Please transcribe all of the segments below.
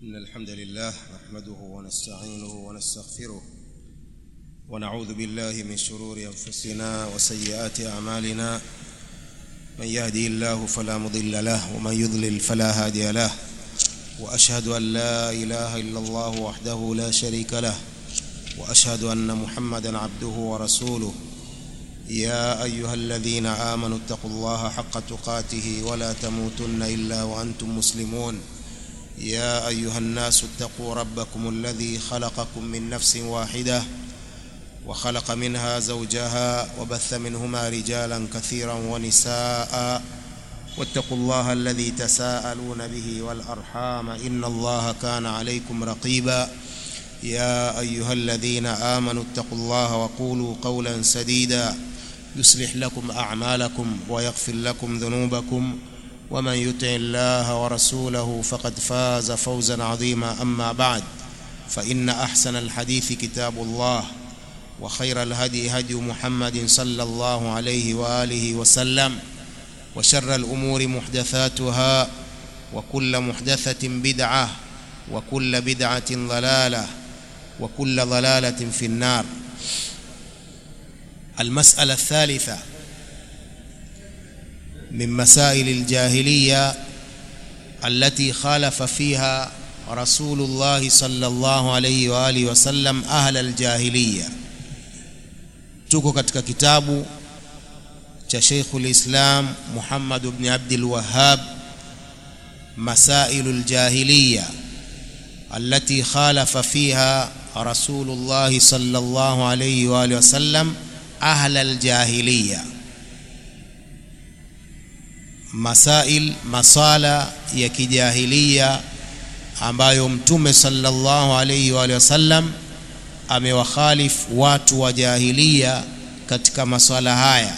إن الحمد لله نحمده ونستعينه ونستغفره ونعوذ بالله من شرور أنفسنا وسيئات أعمالنا من يهدي الله فلا مضل له ومن يضلل فلا هادي له وأشهد أن لا إله إلا الله وحده لا شريك له وأشهد أن محمدا عبده ورسوله يا أيها الذين آمنوا اتقوا الله حق تقاته ولا تموتن إلا وأنتم مسلمون يا أيها الناس اتقوا ربكم الذي خلقكم من نفس واحدة وخلق منها زوجها وبث منهما رجالا كثيرا ونساء واتقوا الله الذي تساءلون به والأرحام إن الله كان عليكم رقيبا يا أيها الذين آمنوا اتقوا الله وقولوا قولا سديدا يصلح لكم أعمالكم ويغفر لكم ذنوبكم ومن يطع الله ورسوله فقد فاز فوزا عظيما أما بعد فإن أحسن الحديث كتاب الله وخير الهدي هدي محمد صلى الله عليه وآله وسلم وشر الأمور محدثاتها وكل محدثة بدعة وكل بدعة ضلالة وكل ضلالة في النار المسألة الثالثة من مسائل الجاهلية التي خالف فيها رسول الله صلى الله عليه وآله وسلم أهل الجاهلية tuko katika kitabu cha Sheikhul Islam Muhammad ibn Abdul Wahhab مسائل الجاهلية التي خالف فيها رسول الله صلى الله عليه وآله وسلم أهل الجاهلية masail masala ya kijahilia ambayo mtume sallallahu alayhi wa sallam amewakhalifu watu wa jahilia katika maswala haya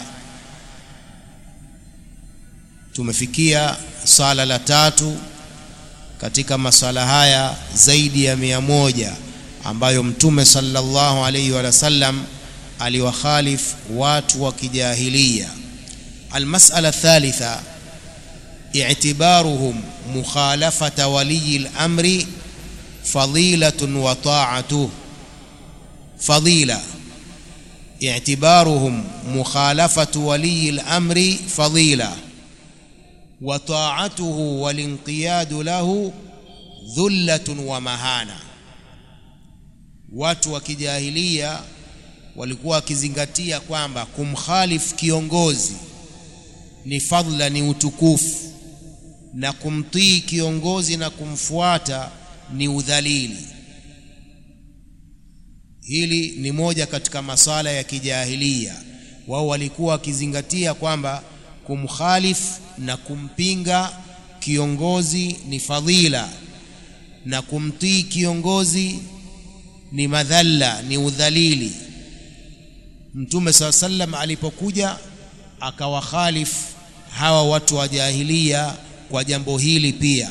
tumefikia swala la tatu katika maswala haya zaidi ya mia moja ambayo mtume sallallahu alayhi wa sallam aliwakhalifu watu wa kijahilia almas'ala thalitha اعتبارهم مخالفة ولي الأمر فضيلة وطاعته فضيلة اعتبارهم مخالفة ولي الأمر فضيلة وطاعته والانقياد له ذلة ومهانة watu wa kijahilia walikuwa wakizingatia kwamba kumkhalifu kiongozi ni fadhila ni utukufu na kumtii kiongozi na kumfuata ni udhalili hili ni moja katika masala ya kijahilia wao walikuwa wakizingatia kwamba kumkhalifu na kumpinga kiongozi ni fadhila na kumtii kiongozi ni madhalla ni udhalili mtume saa sallam alipokuja akawakhalifu hawa watu wa jahilia kwa jambo hili pia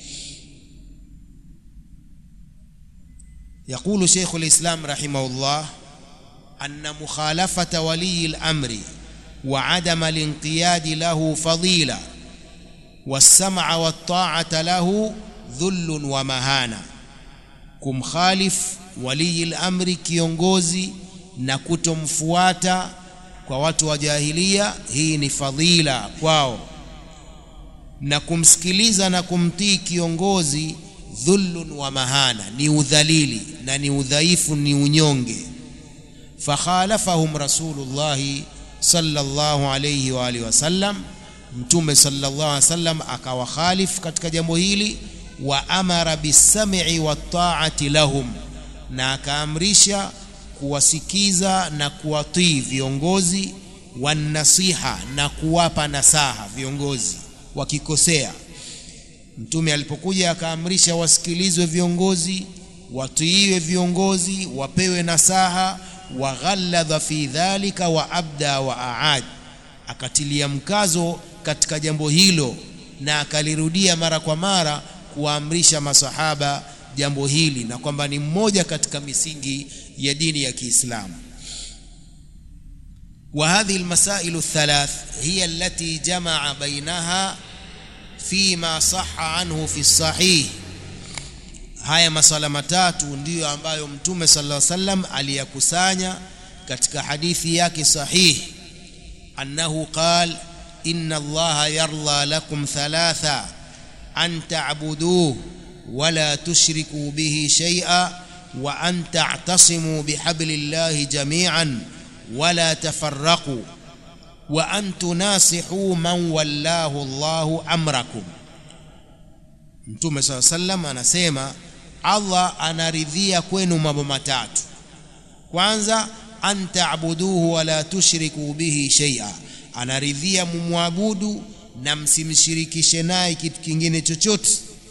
يقول شيخ الإسلام رحمه الله أن مخالفة ولي الأمر وعدم الانقياد له فضيلة والسمع والطاعة له ذل ومهانة kumkhalif walii lamri kiongozi na kutomfuata kwa watu wa jahilia hii ni fadhila kwao na kumsikiliza na kumtii kiongozi dhullun wa mahana ni udhalili na ni udhaifu ni unyonge fakhalafahum rasulullahi sallallahu alayhi wa alihi wasallam mtume sallallahu alayhi wasallam akawakhalif katika jambo hili wa amara bisam'i wattaati lahum na akaamrisha kuwasikiza na kuwatii viongozi wanasiha na kuwapa nasaha viongozi wakikosea mtume alipokuja akaamrisha wasikilizwe viongozi watiiwe viongozi wapewe nasaha waghalladha fi dhalika wa abda wa aad akatilia mkazo katika jambo hilo na akalirudia mara kwa mara kuwaamrisha masahaba jambo hili na kwamba ni mmoja katika misingi ya dini ya Kiislamu وهذه المسائل الثلاث هي التي جمع بينها فيما صح عنه في الصحيح haya maswala matatu ndiyo ambayo mtume sallallahu alaihi wasallam aliyakusanya katika hadithi yake sahihi annahu qal inna allaha yarda lakum thalatha an ta'buduhu wala tushriku bihi shay'a wa an ta'tasimu bihablillahi jami'an wala tafarraqu wa an tunasihu man wallahu Allahu amrakum Mtume SAW sallam anasema Allah anaridhia kwenu mambo matatu kwanza an ta'buduhu wala tushriku bihi shay'a anaridhia mumwabudu na msimshirikishe naye kitu kingine chochote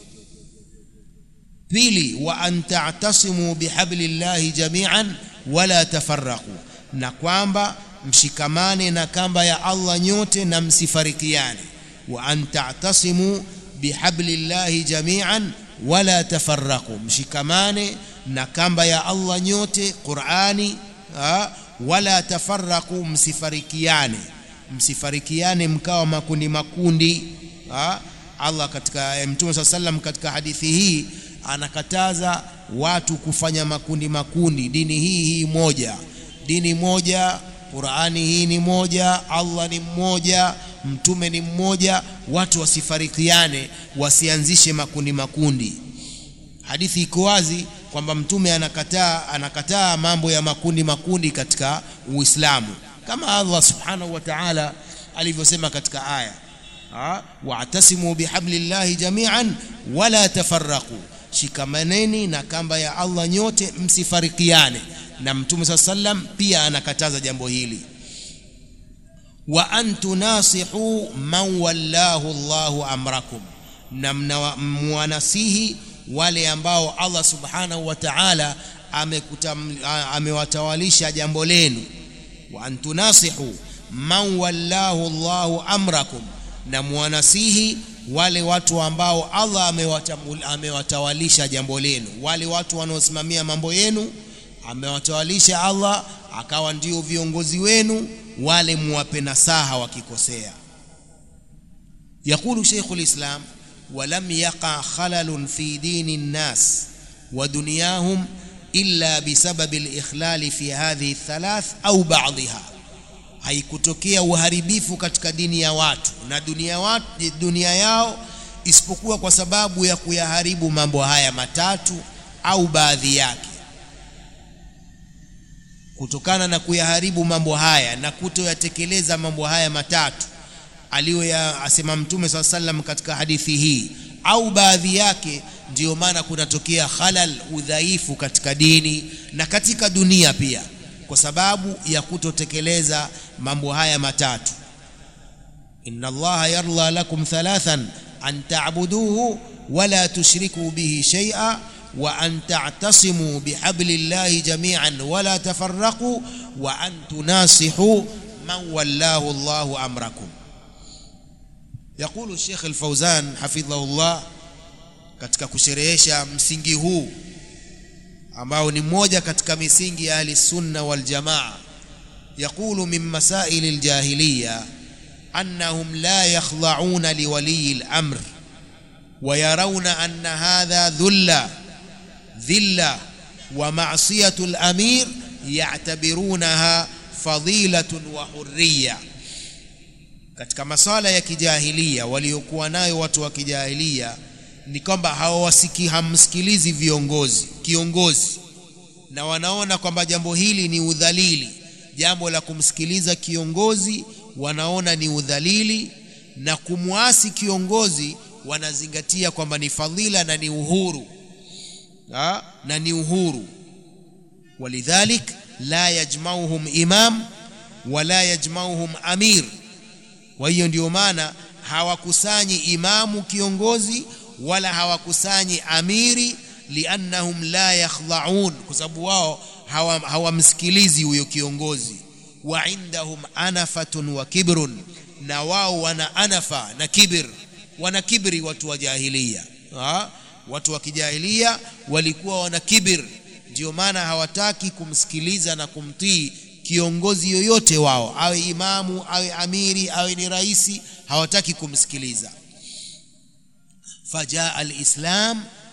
pili wa an ta'tasimu bihablillahi jami'an wala tafarraqu na kwamba mshikamane na kamba ya Allah nyote na msifarikiane wa an ta'tasimu bihablillahi jami'an wala tafarraqu mshikamane na kamba ya Allah nyote Qur'ani ha? wala tafarraqu msifarikiane msifarikiane mkawa makundi makundi ha? Allah katika Mtume SAW sallam katika hadithi hii anakataza watu kufanya makundi makundi dini hii hii moja dini moja Qur'ani hii ni moja Allah ni mmoja mtume ni mmoja watu wasifarikiane wasianzishe makundi makundi hadithi iko wazi kwamba mtume anakataa anakataa mambo ya makundi makundi katika Uislamu kama Allah subhanahu wa ta'ala alivyosema katika aya wa'tasimu bihablillahi jami'an wala tafarraqu shikamaneni na kamba ya Allah nyote msifarikiane na mtume saa sallam pia anakataza jambo hili wa an tunasihu man wallahu Allahu amrakum na mwanasihi wale ambao Allah subhanahu wa ta'ala amewatawalisha jambo lenu wa an tunasihu man wallahu Allahu amrakum na mwanasihi wale watu ambao Allah amewatawalisha jambo lenu wale watu wanaosimamia mambo yenu amewatawalisha Allah akawa ndio viongozi wenu wale muwape nasaha wakikosea يقول شيخ الإسلام ولم يقع خلل في دين الناس ودنياهم إلا بسبب الإخلال في هذه الثلاث أو بعضها haikutokea uharibifu katika dini ya watu na dunia, watu, dunia yao isipokuwa kwa sababu ya kuyaharibu mambo haya matatu au baadhi yake kutokana na kuyaharibu mambo haya na kutoyatekeleza mambo haya matatu aliyoyasema mtume saa sallam katika hadithi hii au baadhi yake ndiyo maana kunatokea khalal udhaifu katika dini na katika dunia pia kwa sababu ya kutotekeleza mambo haya matatu inna allaha yarda lakum thalathan an ta'buduhu wala tushriku bihi shay'a wa an ta'tasimu bihablillahi jami'an wala tafarraqu wa an tunasihu man wallahu Allahu amrakum يقول الشيخ الفوزان حفظه الله katika kusherehesha msingi huu ambao ni mmoja katika misingi ya ahli sunna wal jamaa يقول من مسائل الجاهليه انهم لا يخضعون لولي الامر ويرون ان هذا ذل ذله ومعصيه الامير يعتبرونها فضيله وحريه katika masala ya kijahilia waliokuwa nayo watu wa kijahilia ni kwamba hawawasiki hamsikilizi viongozi kiongozi na wanaona kwamba jambo hili ni udhalili jambo la kumsikiliza kiongozi wanaona ni udhalili na kumwasi kiongozi wanazingatia kwamba ni fadhila na ni uhuru ha? na ni uhuru walidhalik la yajmauhum imam wala yajmauhum amir kwa hiyo ndio maana hawakusanyi imamu kiongozi wala hawakusanyi amiri liannahum la yakhdhaun kwa sababu wao hawamsikilizi hawa huyo kiongozi wa indahum anafatun wa kibrun na wao wana anafa na kibir wana kibri watu wa jahilia ha? watu wa kijahilia walikuwa wana kibir ndio maana hawataki kumsikiliza na kumtii kiongozi yoyote wao awe imamu awe amiri awe ni raisi hawataki kumsikiliza fajaa alislam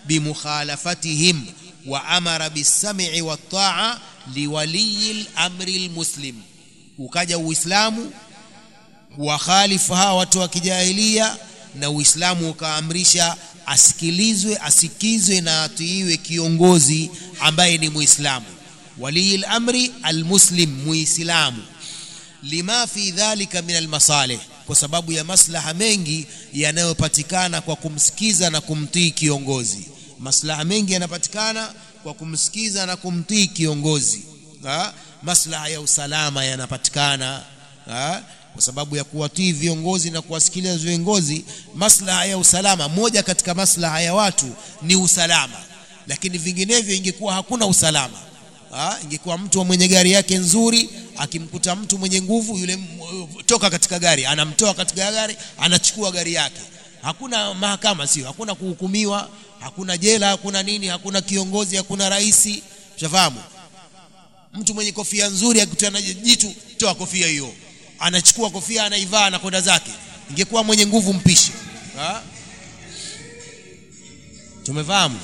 bimukhalafatihim wa amara bisam'i wat-ta'a liwaliyi al-amri al-muslim ukaja uislamu wakhalifu hawa watu wa kijahilia na uislamu ukaamrisha asikilizwe asikizwe na atiiwe kiongozi ambaye ni muislamu walii lamri almuslim muislamu lima fi dhalika min almasalih kwa sababu ya maslaha mengi yanayopatikana kwa kumsikiza na kumtii kiongozi maslaha mengi yanapatikana kwa kumsikiza na kumtii kiongozi ha? maslaha ya usalama yanapatikana ha? kwa sababu ya kuwatii viongozi na kuwasikiliza viongozi maslaha ya usalama moja katika maslaha ya watu ni usalama lakini vinginevyo ingekuwa hakuna usalama ha? ingekuwa mtu mwenye gari yake nzuri akimkuta mtu mwenye nguvu yule toka katika gari anamtoa katika gari anachukua gari yake hakuna mahakama sio hakuna kuhukumiwa hakuna jela hakuna nini hakuna kiongozi hakuna rais ushafahamu mtu mwenye kofia nzuri akutana jitu toa kofia hiyo anachukua kofia anaivaa anakwenda zake ingekuwa mwenye nguvu mpishi ha? tumefahamu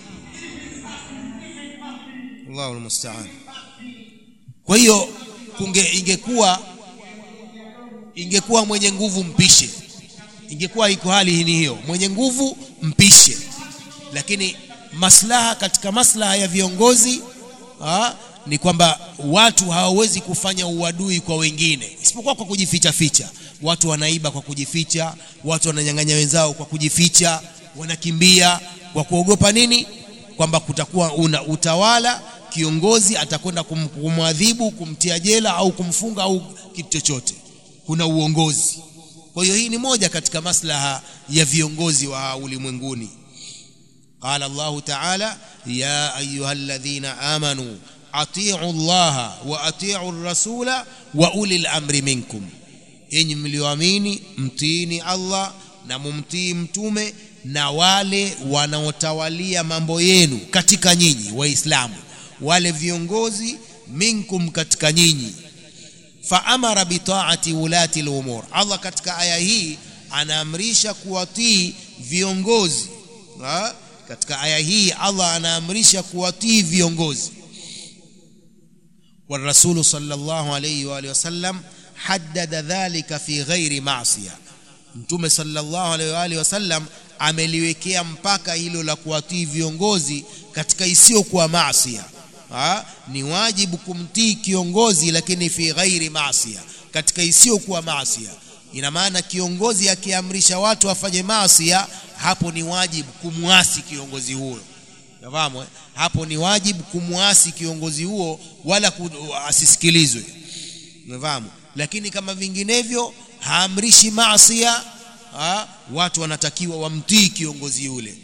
Allahu almusta'an kwa hiyo kunge ingekuwa ingekuwa mwenye nguvu mpishe ingekuwa iko hali hii hiyo mwenye nguvu mpishe lakini maslaha katika maslaha ya viongozi ha, ni kwamba watu hawawezi kufanya uadui kwa wengine isipokuwa kwa kujificha ficha watu wanaiba kwa kujificha watu wananyang'anya wenzao kwa kujificha wanakimbia kwa kuogopa nini kwamba kutakuwa una utawala kiongozi atakwenda kum, kumwadhibu kumtia jela au kumfunga au kitu chochote kuna uongozi kwa hiyo hii ni moja katika maslaha ya viongozi wa ulimwenguni قال الله تعالى يا أيها الذين آمنوا أطيعوا الله وأطيعوا الرسول وأولي الأمر منكم إن مليواميني متيني الله na mumtii mtume na wale wanaotawalia mambo yenu katika nyinyi waislamu wale viongozi minkum katika nyinyi faamara bitaati ulati lumur allah katika aya hii anaamrisha kuwatii viongozi ha? katika aya hii allah anaamrisha kuwatii viongozi والرسول صلى الله عليه وآله وسلم حدد ذلك في غير معصية mtume sallallahu alaihi wa alihi wasallam ameliwekea mpaka hilo la kuwatii viongozi katika isiyokuwa maasiya ni wajibu kumtii kiongozi lakini fi ghairi maasiya katika isiyokuwa maasiya ina maana kiongozi akiamrisha watu wafanye maasiya hapo ni wajibu kumwasi kiongozi huyo nafahamu eh? hapo ni wajibu kumwasi kiongozi huo wala ku, asisikilizwe nafahamu lakini kama vinginevyo haamrishi maasia ha? watu wanatakiwa wamtii kiongozi yule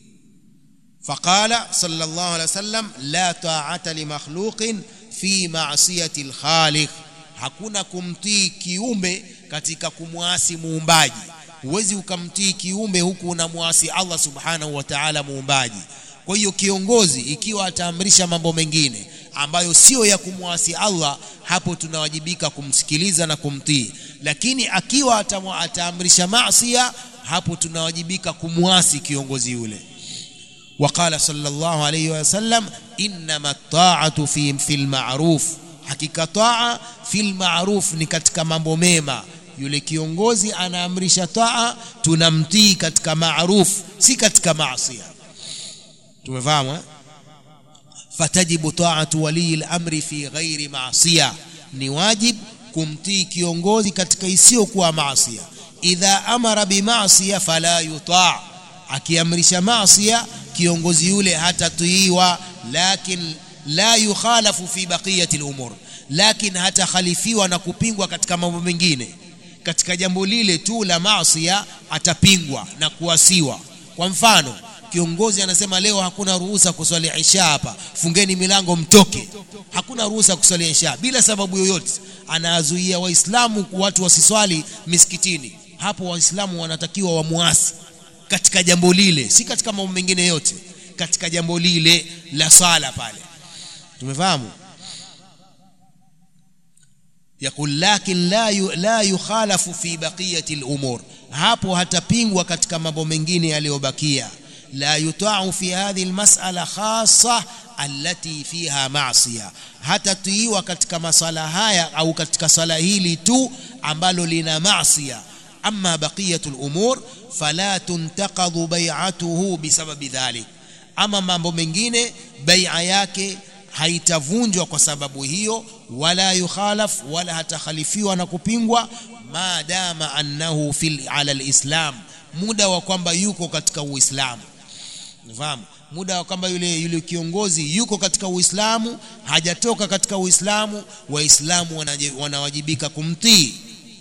فقال صلى الله عليه وسلم لا طاعة لمخلوق في معصية الخالق hakuna kumtii kiumbe katika kumwasi muumbaji huwezi ukamtii kiumbe huku unamwasi Allah subhanahu wa ta'ala muumbaji kwa hiyo kiongozi ikiwa ataamrisha mambo mengine ambayo sio ya kumwasi Allah hapo tunawajibika kumsikiliza na kumtii lakini akiwa ataamrisha maasiya hapo tunawajibika kumwasi kiongozi yule وقال صلى الله عليه وسلم إنما الطاعة في في المعروف hakika taa fil ma'ruf ni katika mambo mema yule kiongozi anaamrisha taa tunamtii katika ma'ruf si katika maasiya tumefahamu eh? fatajibu ta'atu wali al-amri fi ghairi ma'siya ni wajib kumtii kiongozi katika isiyokuwa maasiya idha amara bima'siya fala yuta' akiamrisha maasiya kiongozi yule hatatiiwa lakin la yukhalafu fi baqiyati al-umur lakin hatakhalifiwa na kupingwa katika mambo mengine katika jambo lile tu la maasiya atapingwa na kuasiwa kwa mfano kiongozi anasema leo hakuna ruhusa kuswali isha hapa fungeni milango mtoke hakuna ruhusa kuswali isha bila sababu yoyote anazuia waislamu watu wasiswali misikitini hapo waislamu wanatakiwa wamuasi katika jambo lile si katika mambo mengine yote katika jambo lile la sala pale tumefahamu يقول لكن لا لا يخالف في بقية الأمور hapo hatapingwa katika mambo mengine yaliyobakia لا يطاع في هذه المسألة خاصة التي فيها معصية hatatiiwa katika masala haya au katika sala hili tu ambalo lina maasiya amma baqiyatul umur fala tuntaqadhu bai'atuhu bisababi dhalik ama mambo mengine bai'a yake haitavunjwa kwa sababu hiyo wala yukhalaf wala hatakhalifiwa na kupingwa maadama annahu fil ala alislam muda wa kwamba yuko katika uislamu unafahamu muda wa kwamba yule yule kiongozi yuko katika uislamu hajatoka katika uislamu waislamu wanawajibika kumtii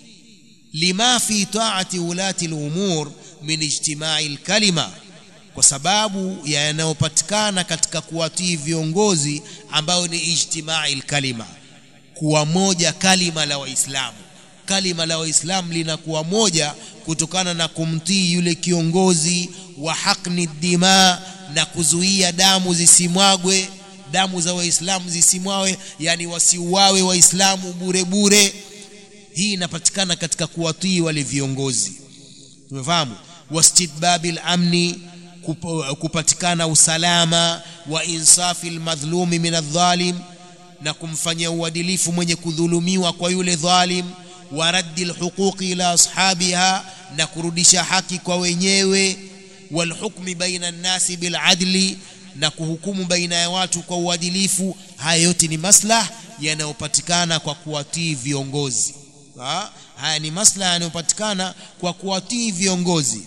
lima fi taati ulati al-umur min ijtimai al-kalima kwa sababu yanayopatikana katika kuwatii viongozi ambayo ni ijtimai al-kalima kuwa moja kalima la waislamu kalima la waislamu linakuwa moja kutokana na kumtii yule kiongozi wa hakni dima na kuzuia damu zisimwagwe damu za waislamu zisimwawe yani wasiuawe waislamu bure bure hii inapatikana katika kuwatii wale viongozi tumefahamu wastidbabil amni kupatikana usalama wa insafi almadhlumi min adh-dhalim na kumfanyia uadilifu mwenye kudhulumiwa kwa yule dhalim wa raddi alhuquqi ila ashabiha na kurudisha haki kwa wenyewe walhukmi baina nnasi biladli na kuhukumu baina ya watu kwa uadilifu haya yote ni maslah yanayopatikana kwa kuwatii viongozi ha? haya ni maslaha yanayopatikana kwa kuwatii viongozi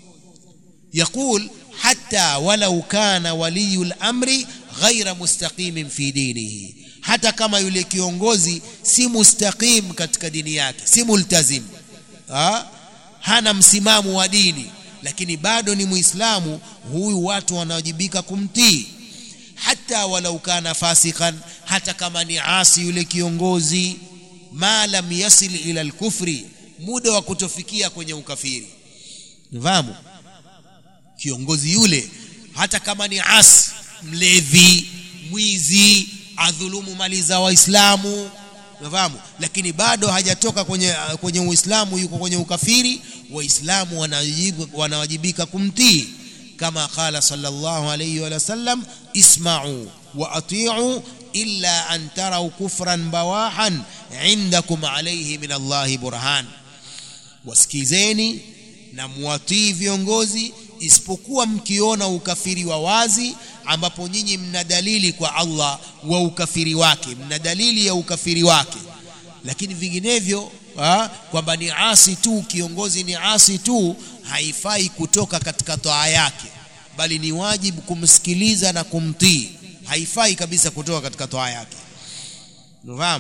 yaqul hatta walau kana waliyu lamri ghaira mustaqimin fi dinihi hata kama yule kiongozi si mustaqim katika dini yake si multazim ha? hana msimamo wa dini lakini bado ni muislamu huyu watu wanawajibika kumtii hata walau kana fasikan hata kama ni asi yule kiongozi ma lam yasil ila alkufri muda wa kutofikia kwenye ukafiri nifahamu kiongozi yule hata kama ni asi mlevi mwizi adhulumu mali za waislamu unafahamu lakini bado hajatoka kwenye kwenye uislamu yuko kwenye ukafiri waislamu wanawajibika kumtii kama qala sallallahu alayhi wa sallam isma'u wa ati'u illa an taraw kufran bawahan indakum alayhi min Allah burhan wasikizeni na muwatii viongozi isipokuwa mkiona ukafiri wa wazi ambapo nyinyi mna dalili kwa Allah wa ukafiri wake mna dalili ya ukafiri wake lakini vinginevyo kwamba ni asi tu kiongozi ni asi tu haifai kutoka katika toa yake bali ni wajibu kumsikiliza na kumtii haifai kabisa kutoka katika toa yake unafahamu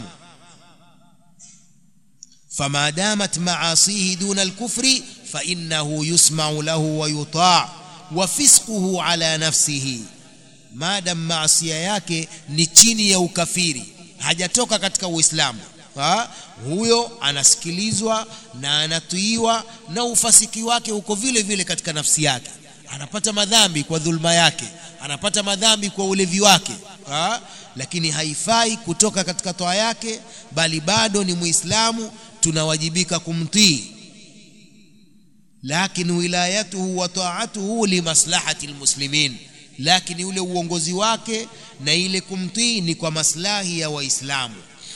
فما دامت معاصيه دون الكفر فإنه يسمع له ويطاع وفسقه على نفسه maadam maasia yake ni chini ya ukafiri hajatoka katika uislamu ha? huyo anasikilizwa na anatuiwa na ufasiki wake uko vile vile katika nafsi yake anapata madhambi kwa dhulma yake anapata madhambi kwa ulevi wake ha? lakini haifai kutoka katika toa yake bali bado ni muislamu tunawajibika kumtii lakini wilayatuhu wa taatuhu limaslahati almuslimin lakini ule uongozi wake na ile kumtii ni kwa maslahi ya waislamu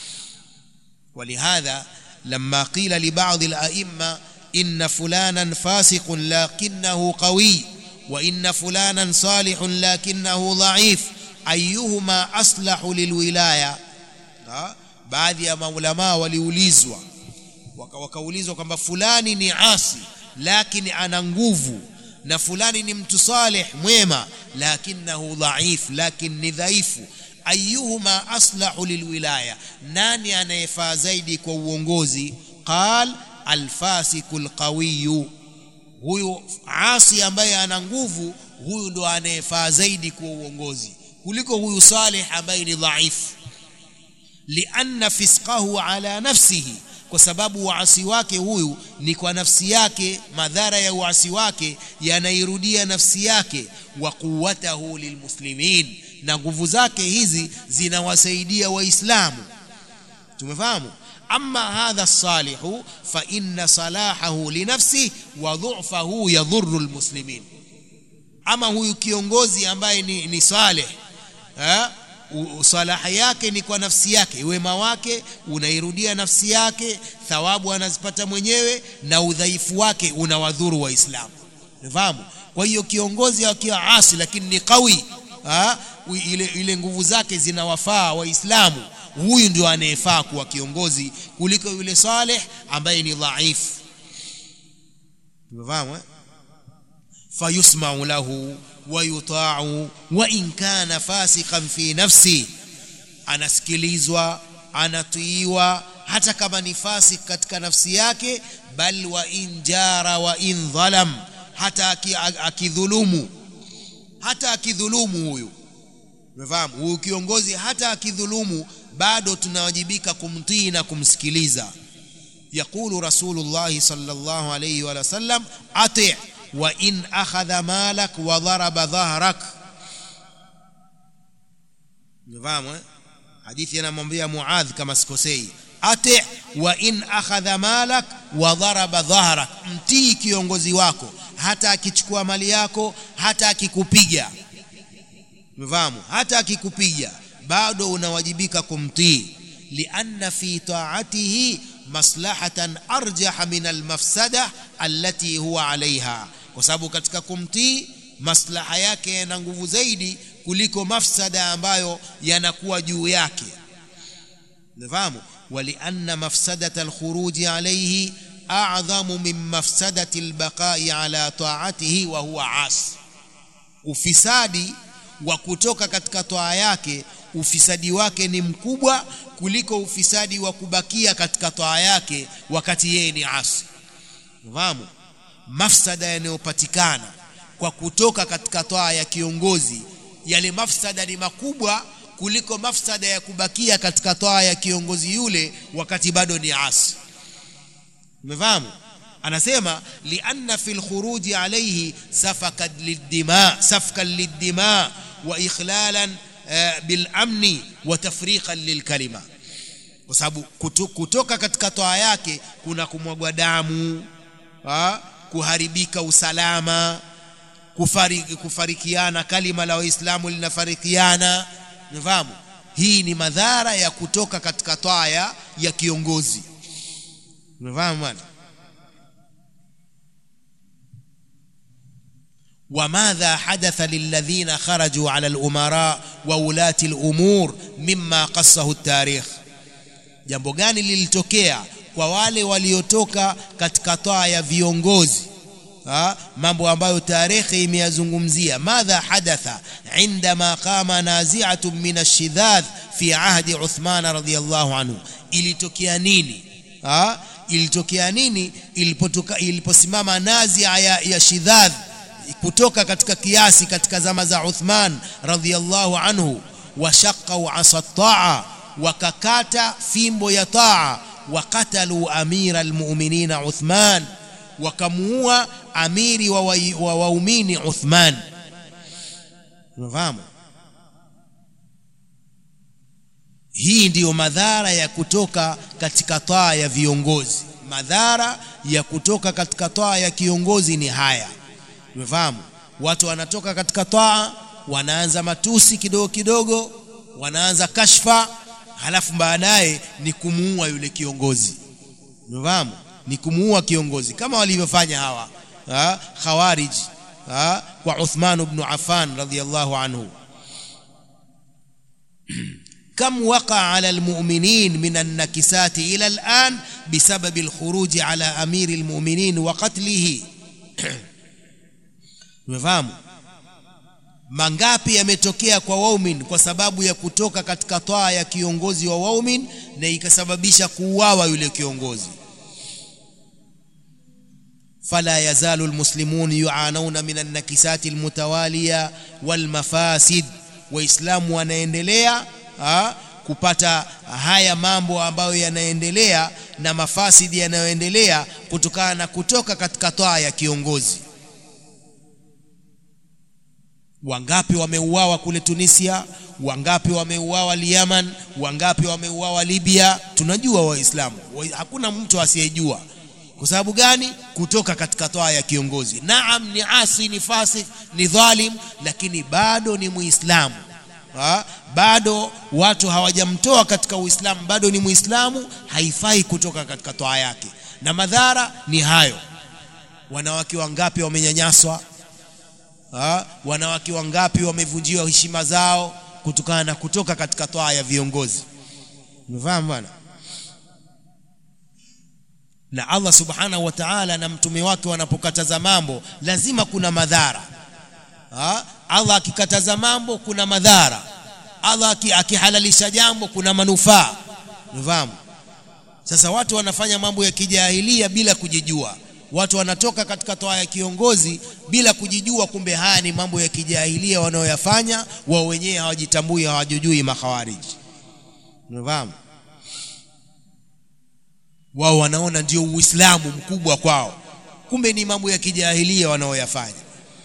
ولهذا لما قيل لبعض الأئمة إن فلانا فاسق لكنه قوي وإن فلانا صالح لكنه ضعيف أيهما أصلح للولاية baadhi ya maulamaa waliulizwa wakaulizwa kwamba fulani ni asi lakini ana nguvu na fulani ni mtu salih mwema lakinahu dhaif lakin ni dhaifu ayuhuma aslahu lilwilaya nani anayefaa zaidi kwa uongozi qal alfasiku lqawiyu huyu asi ambaye ana nguvu huyu ndo anayefaa zaidi kwa uongozi kuliko huyu salih ambaye ni dhaifu lianna fisqahu ala nafsihi kwa sababu uasi wake huyu ni kwa nafsi yake madhara ya uasi wake yanairudia nafsi yake wa quwwatahu lilmuslimin na nguvu zake hizi zinawasaidia waislamu tumefahamu ama hadha salihu fa inna salahahu linafsi wa dhu'fahu yadhurru almuslimin ama huyu kiongozi ambaye ni, ni saleh eh? salaha yake ni kwa nafsi yake wema wake unairudia nafsi yake thawabu anazipata mwenyewe na udhaifu wake unawadhuru waislamu fahamu kwa hiyo kiongozi akiwa asi lakini ni qawi ha? ile, ile nguvu zake zinawafaa waislamu huyu ndio anayefaa kuwa kiongozi kuliko yule saleh ambaye ni dhaifu tumefahamu eh? fayusmau lahu wayutau wa in kana fasiqan fi nafsi anasikilizwa anatiiwa hata kama ni fasik katika nafsi yake bal wa in jara wa in dhalam hata akidhulumu hata akidhulumu huyu umefahamu huyu kiongozi hata akidhulumu bado tunawajibika kumtii na kumsikiliza يقول رسول الله صلى الله عليه وسلم أطع وإن أخذ مالك وضرب ظهرك نفهم حديث ينمبيا معاذ كما سكوسي أطع وإن أخذ مالك وضرب ظهرك mtii kiongozi wako hata akichukua mali yako hata akikupiga mfahamu hata akikupiga bado unawajibika kumtii lianna fi taatihi maslahatan arjah min almafsada allati huwa alaiha kwa sababu katika kumtii maslaha yake yana nguvu zaidi kuliko mafsada ambayo yanakuwa juu yake nafahamu walianna mafsadata alkhuruji alaihi a'dhamu min mafsadati albaqai ala taatihi wa huwa as ufisadi wa kutoka katika toa yake ufisadi wake ni mkubwa kuliko ufisadi wa kubakia katika toa yake wakati yeye ni asi fahamu mafsada yanayopatikana kwa kutoka katika toa ya kiongozi yale mafsada ni makubwa kuliko mafsada ya kubakia katika toa ya kiongozi yule wakati bado ni asi umefahamu anasema lianna fi lkhuruji alayhi safakan lidima safkan lidima wa ikhlalan bilamni wa tafriqan lilkalima kwa sababu kutoka katika toa yake kuna kumwagwa damu ha? kuharibika usalama kufariki, kufarikiana kalima la waislamu linafarikiana nafahamu hii ni madhara ya kutoka katika toa ya kiongozi umefahamu bwana وماذا حدث للذين خرجوا على الأمراء وولاة الأمور مما قصه التاريخ jambo gani lilitokea kwa wale waliotoka katika toa ya viongozi ha? mambo ambayo tarehe imeyazungumzia madha hadatha indama qama nazi'atun min ashidhadh fi ahdi Uthman radhiyallahu anhu ilitokea nini ha? ilitokea nini ilipotoka iliposimama nazia ya, ya shidhadh kutoka katika kiasi katika zama za Uthman radhiyallahu anhu washaqau asa taa wakakata fimbo ya taa wakatalu amira almu'minina Uthman wakamuua amiri wa waumini wa Uthman unafahamu hii ndiyo madhara ya kutoka katika taa ya viongozi madhara ya kutoka katika taa ya kiongozi ni haya umefahamu watu wanatoka katika taa wanaanza matusi kidogo kidogo wanaanza kashfa halafu baadaye ni kumuua yule kiongozi umefahamu ni kumuua kiongozi kama walivyofanya hawa ha? khawarij ha? kwa Uthman ibn Affan radhiyallahu anhu كم وقع على المؤمنين من النكسات إلى الآن بسبب الخروج على أمير المؤمنين وقتله umefahamu mangapi yametokea kwa waumin kwa sababu ya kutoka katika toa ya kiongozi wa waumin na ikasababisha kuuawa yule kiongozi fala yazalu almuslimun yuanuna min annakisati almutawaliya walmafasid waislamu wanaendelea ha, kupata haya mambo ambayo yanaendelea na mafasidi yanayoendelea kutokana na kutoka katika toa ya kiongozi wangapi wameuawa kule Tunisia wangapi wameuawa Yemen wangapi wameuawa Libya tunajua waislamu wa, hakuna mtu asiyejua kwa sababu gani kutoka katika toa ya kiongozi naam ni asi ni fasik ni dhalim lakini bado ni muislamu ha? bado watu hawajamtoa katika uislamu bado ni muislamu haifai kutoka katika toa yake na madhara ni hayo wanawake wangapi wamenyanyaswa ha? wanawake wangapi wamevunjiwa heshima zao kutokana na kutoka katika toa ya viongozi umefahamu bwana na Allah subhanahu wa ta'ala na mtume wake wanapokataza mambo lazima kuna madhara ha? Allah akikataza mambo kuna madhara Allah akihalalisha jambo kuna manufaa unafahamu sasa watu wanafanya mambo ya kijahilia bila kujijua watu wanatoka katika toa ya kiongozi bila kujijua kumbe haya ni mambo ya kijahilia wanaoyafanya wao wenyewe hawajitambui hawajujui makhawariji unafahamu wao wanaona ndio uislamu mkubwa kwao kumbe ni mambo ya kijahilia wanaoyafanya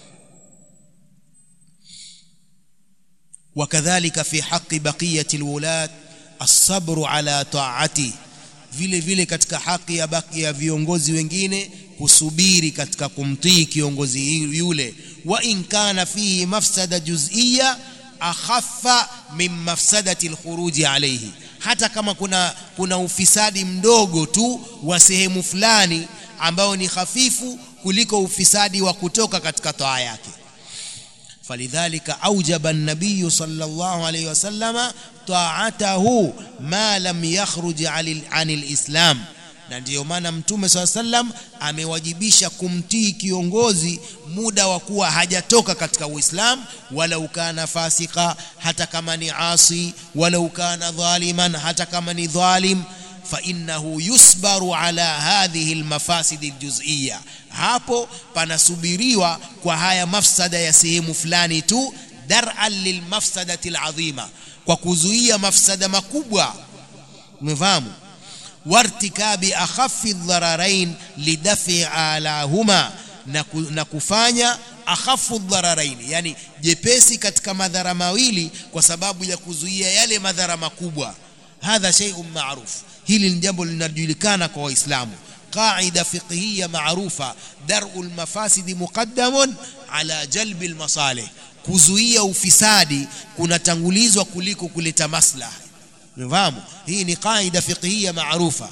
وكذلك في حق بقية الولاة الصبر على طاعته vile vile katika haki ya baki ya viongozi wengine kusubiri katika kumtii kiongozi yule wa in kana fihi mafsada juz'iyya akhaffa min mafsadati alkhuruji alayhi hata kama kuna kuna ufisadi mdogo tu wa sehemu fulani ambao ni hafifu kuliko ufisadi wa kutoka katika toa yake فلذلك أوجب النبي صلى الله عليه وسلم طاعته ما لم يخرج عن الإسلام na ndiyo maana mtume saa sallam amewajibisha kumtii kiongozi muda wa kuwa hajatoka katika uislam wala ukana fasika hata kama ni asi wala ukana dhaliman hata kama ni dhalim فإنه يصبر على هذه المفاسد الجزئية hapo panasubiriwa kwa haya mafsada ya sehemu fulani tu dar'an lilmafsadati alazima kwa kuzuia mafsada makubwa umefahamu wartikabi akhaffi dhararain lidafi alahuma na kufanya akhafu dhararain yani jepesi katika madhara mawili kwa sababu ya kuzuia yale madhara makubwa hadha shay'un ma'ruf hili ni jambo linajulikana kwa waislamu qaida fiqhiyya maarufa dar'u almafasidi muqaddamun ala jalbi almasalih kuzuia ufisadi kunatangulizwa kuliko kuleta maslaha unafahamu hii ni qaida fiqhiyya maarufa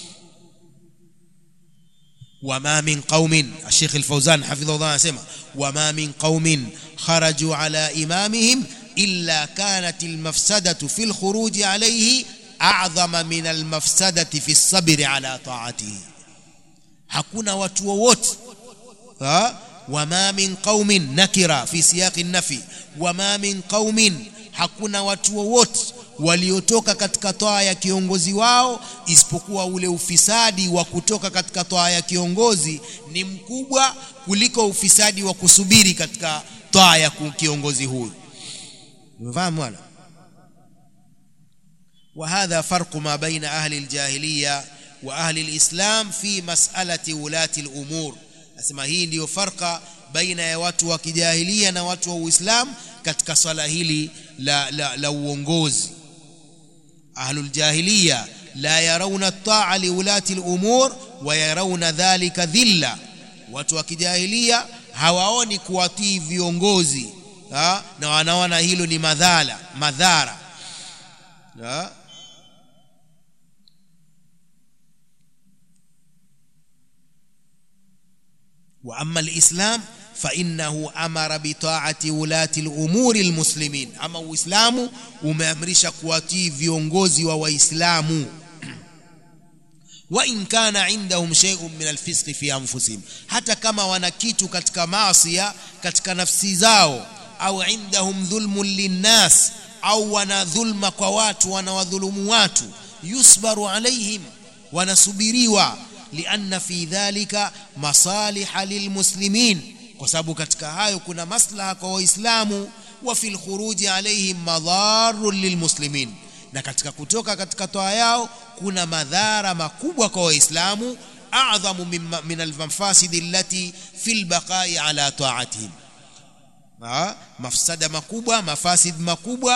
وما من قوم الشيخ الفوزان حفظه الله يسمع وما من قوم خرجوا على إمامهم إلا كانت المفسدة في الخروج عليه أعظم من المفسدة في الصبر على طاعته hakuna watu wowote wama min qaumin nakira fi siyaqi nafi wama min qaumin hakuna watu wowote waliotoka katika toa ya kiongozi wao isipokuwa ule ufisadi wa kutoka katika toa ya kiongozi ni mkubwa kuliko ufisadi wa kusubiri katika toa ya kiongozi huyu umefahamu wala وهذا فرق ما بين أهل الجاهلية وأهل الإسلام في مسألة ولاة الأمور أسمى هي ndio farqa baina ya watu wa kijahilia na watu wa Uislamu katika swala hili la la, la uongozi ahlul jahiliya la yarawna at-ta'a li ulati al-umur wa yarawna dhalika dhilla watu wa kijahilia hawaoni kuwatii viongozi ha? na wanaona hilo ni madhara madhara ha? واما الاسلام فانه امر بطاعه ولاه الامور المسلمين اما uislamu umeamrisha kuwatii viongozi wa waislamu وان كان عندهم شيء من الفسق في انفسهم hata kama wana kitu katika maasi katika nafsi zao au indahum dhulmun linnas au wana dhulma kwa watu wanawadhulumu watu yusbaru alaihim wanasubiriwa lianna fi dhalika masaliha lilmuslimin kwa sababu katika hayo kuna maslaha kwa waislamu wa fil khuruji alaihim madharun lilmuslimin na katika kutoka katika toa yao kuna madhara makubwa kwa waislamu a'dhamu min almafasid allati fil baqai ala ta'atihim mafsada makubwa mafasid makubwa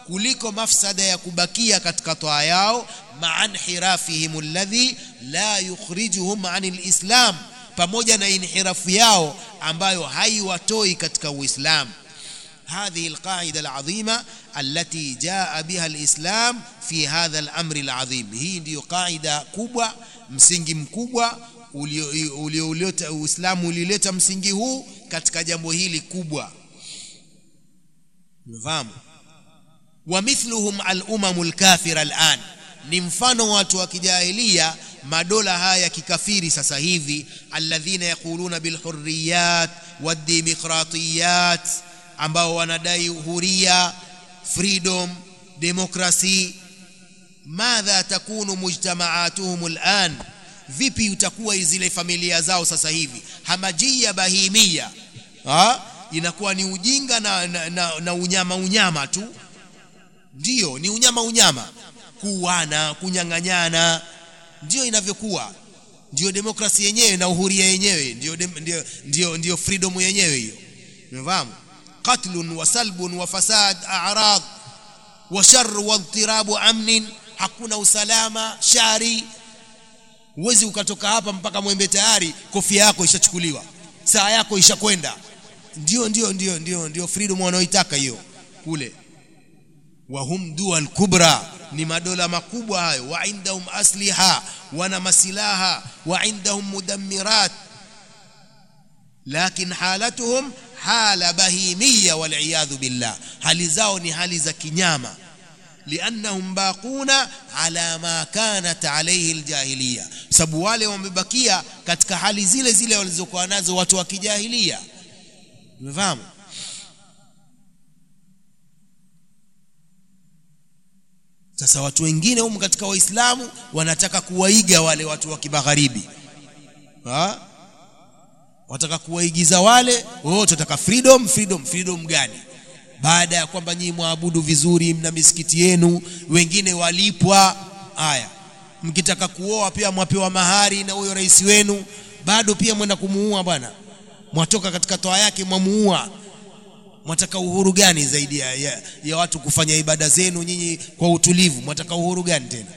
kuliko mafsada ya kubakia katika toa yao maa inhirafihim alladhi la yukhrijuhum anil islam pamoja na inhirafu yao ambayo haiwatoi katika uislamu هذه القاعدة العظيمة التي جاء بها الإسلام في هذا الأمر العظيم هي ndio قاعدة kubwa msingi mkubwa ulioleta Uislamu ulileta msingi huu katika jambo hili kubwa umefahamu ومثلهم الأمم الكافرة الآن ni mfano watu wa kijahilia madola haya ya kikafiri sasa hivi alladhina yaquluna bilhurriyat wademokratiyat ambao wanadai huria freedom democracy madha takunu mujtamaatuhum al'an vipi utakuwa zile familia zao sasa hivi hamajia bahimia ha? inakuwa ni ujinga na, na, na, na unyama unyama tu ndiyo ni unyama unyama kuwana kunyang'anyana ndio inavyokuwa ndio demokrasi yenyewe na uhuria yenyewe ndio ndio ndio, ndio freedom yenyewe hiyo umefahamu qatlun wa salbun wa fasad a'rad wa sharr wa idtirabu amnin hakuna usalama shari uwezi ukatoka hapa mpaka mwembe tayari kofia yako ishachukuliwa saa yako ishakwenda ndio ndio ndio ndio ndio freedom wanaoitaka hiyo kule wahum dual kubra ni madola makubwa hayo wa indahum asliha wana masilaha wa indahum mudammirat lakin halatuhum hala bahimia waliyadhu billah hali zao ni hali za kinyama liannahum baquna ala ma kanat alayhi aljahiliya sababu wale wamebakia katika hali zile zile walizokuwa nazo watu wa kijahilia umefahamu sasa watu wengine humu katika waislamu wanataka kuwaiga wale watu wa kimagharibi ha wataka kuwaigiza wale wote wataka freedom freedom freedom gani baada ya kwamba nyinyi mwabudu vizuri mna misikiti yenu wengine walipwa haya mkitaka kuoa pia mwapewa mahari na huyo rais wenu bado pia mwenda kumuua bwana mwatoka katika toa yake mwamuua mwataka uhuru gani zaidi ya, ya, ya watu kufanya ibada zenu nyinyi kwa utulivu mwataka uhuru gani tena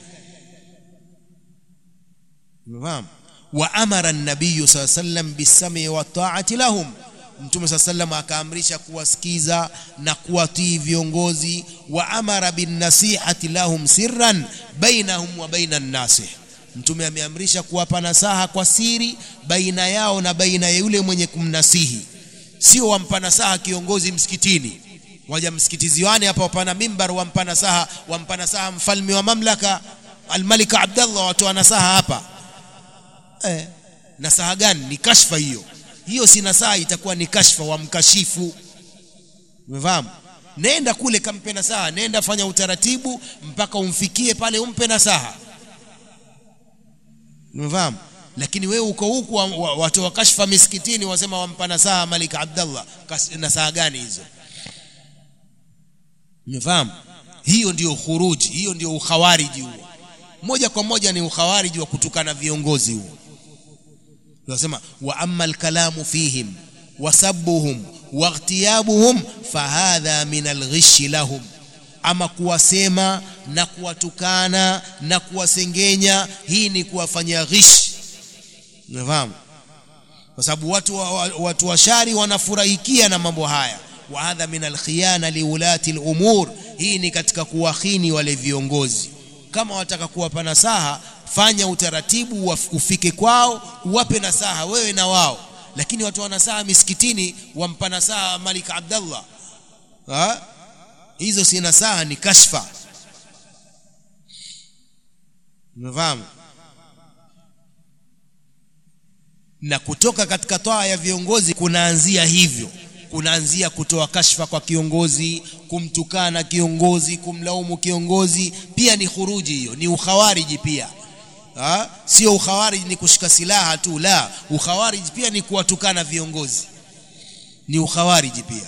umefahamu wa amara an-nabiy sallam bisami wa ta'ati lahum mtume sallam akaamrisha kuwasikiza na kuwatii viongozi wa amara bin nasihati lahum sirran bainahum wa baina an-nasih mtume ameamrisha kuwapa nasaha kwa siri baina yao na baina ya yule mwenye kumnasihi sio wampa nasaha kiongozi msikitini waja msikiti ziwani hapa wapana mimbar wampa nasaha wampa nasaha mfalme wa mamlaka almalika abdallah watoa nasaha hapa eh, nasaha gani ni kashfa hiyo hiyo si nasaha itakuwa ni kashfa wamkashifu umefahamu nenda kule kampe nasaha nenda fanya utaratibu mpaka umfikie pale umpe nasaha umefahamu lakini wewe uko huku watu wa kashfa misikitini wasema wampa nasaha Malik Abdallah nasaha gani hizo umefahamu hiyo ndiyo khuruji hiyo ndiyo ukhawariji huo moja kwa moja ni ukhawariji wa kutukana viongozi huo tunasema wa amma alkalamu fihim wasabbuhum waghtiyabuhum fahadha min alghishi lahum ama kuwasema na kuwatukana na kuwasengenya hii ni kuwafanyia ghishi unafahamu kwa sababu watu wa, wa, watu washari wanafurahikia na mambo haya wa hadha min alkhiyana liulati alumur hii ni katika kuwahini wale viongozi kama wataka kuwapa nasaha fanya utaratibu ufike kwao uwape nasaha wewe na wao lakini watu wa nasaha misikitini wampa nasaha Malik Abdallah ha? hizo si nasaha ni kashfa umefahamu na kutoka katika toa ya viongozi kunaanzia hivyo kunaanzia kutoa kashfa kwa kiongozi kumtukana kiongozi kumlaumu kiongozi pia ni khuruji hiyo ni ukhawariji pia ha? sio ukhawariji ni kushika silaha tu la ukhawariji pia ni kuwatukana viongozi ni ukhawariji pia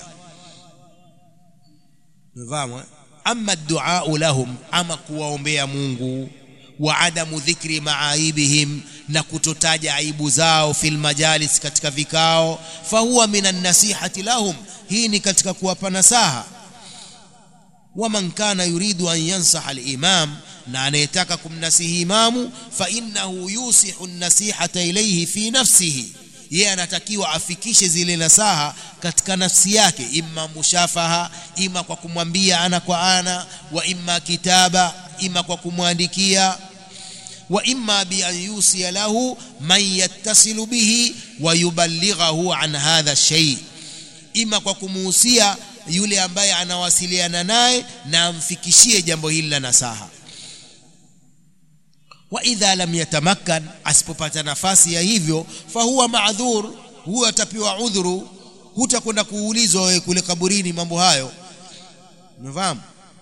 Unafahamu? Amma dua lahum, ama kuwaombea Mungu, wa adamu dhikri maaibihim, na kutotaja aibu zao fil majalis, katika vikao, fahuwa minan nasihati lahum, hii ni katika kuwapa nasaha. waman kana yuridu an yansaha al-imam na anayetaka kumnasihi imamu fa innahu yusihu an-nasihata ilayhi fi nafsihi yeye anatakiwa afikishe zile nasaha katika nafsi yake imma mushafaha ima kwa kumwambia ana kwa ana wa imma kitaba ima kwa kumwandikia wa imma bi an yusiya lahu man yattasilu bihi wa yuballighahu an hadha shay ima kwa kumuhusia yule ambaye anawasiliana naye na amfikishie jambo hili la nasaha wa idha lam yatamakkan asipopata nafasi ya hivyo fahuwa maadhur huwa atapewa udhuru hutakwenda kuulizwa wewe kule kaburini mambo hayo umefahamu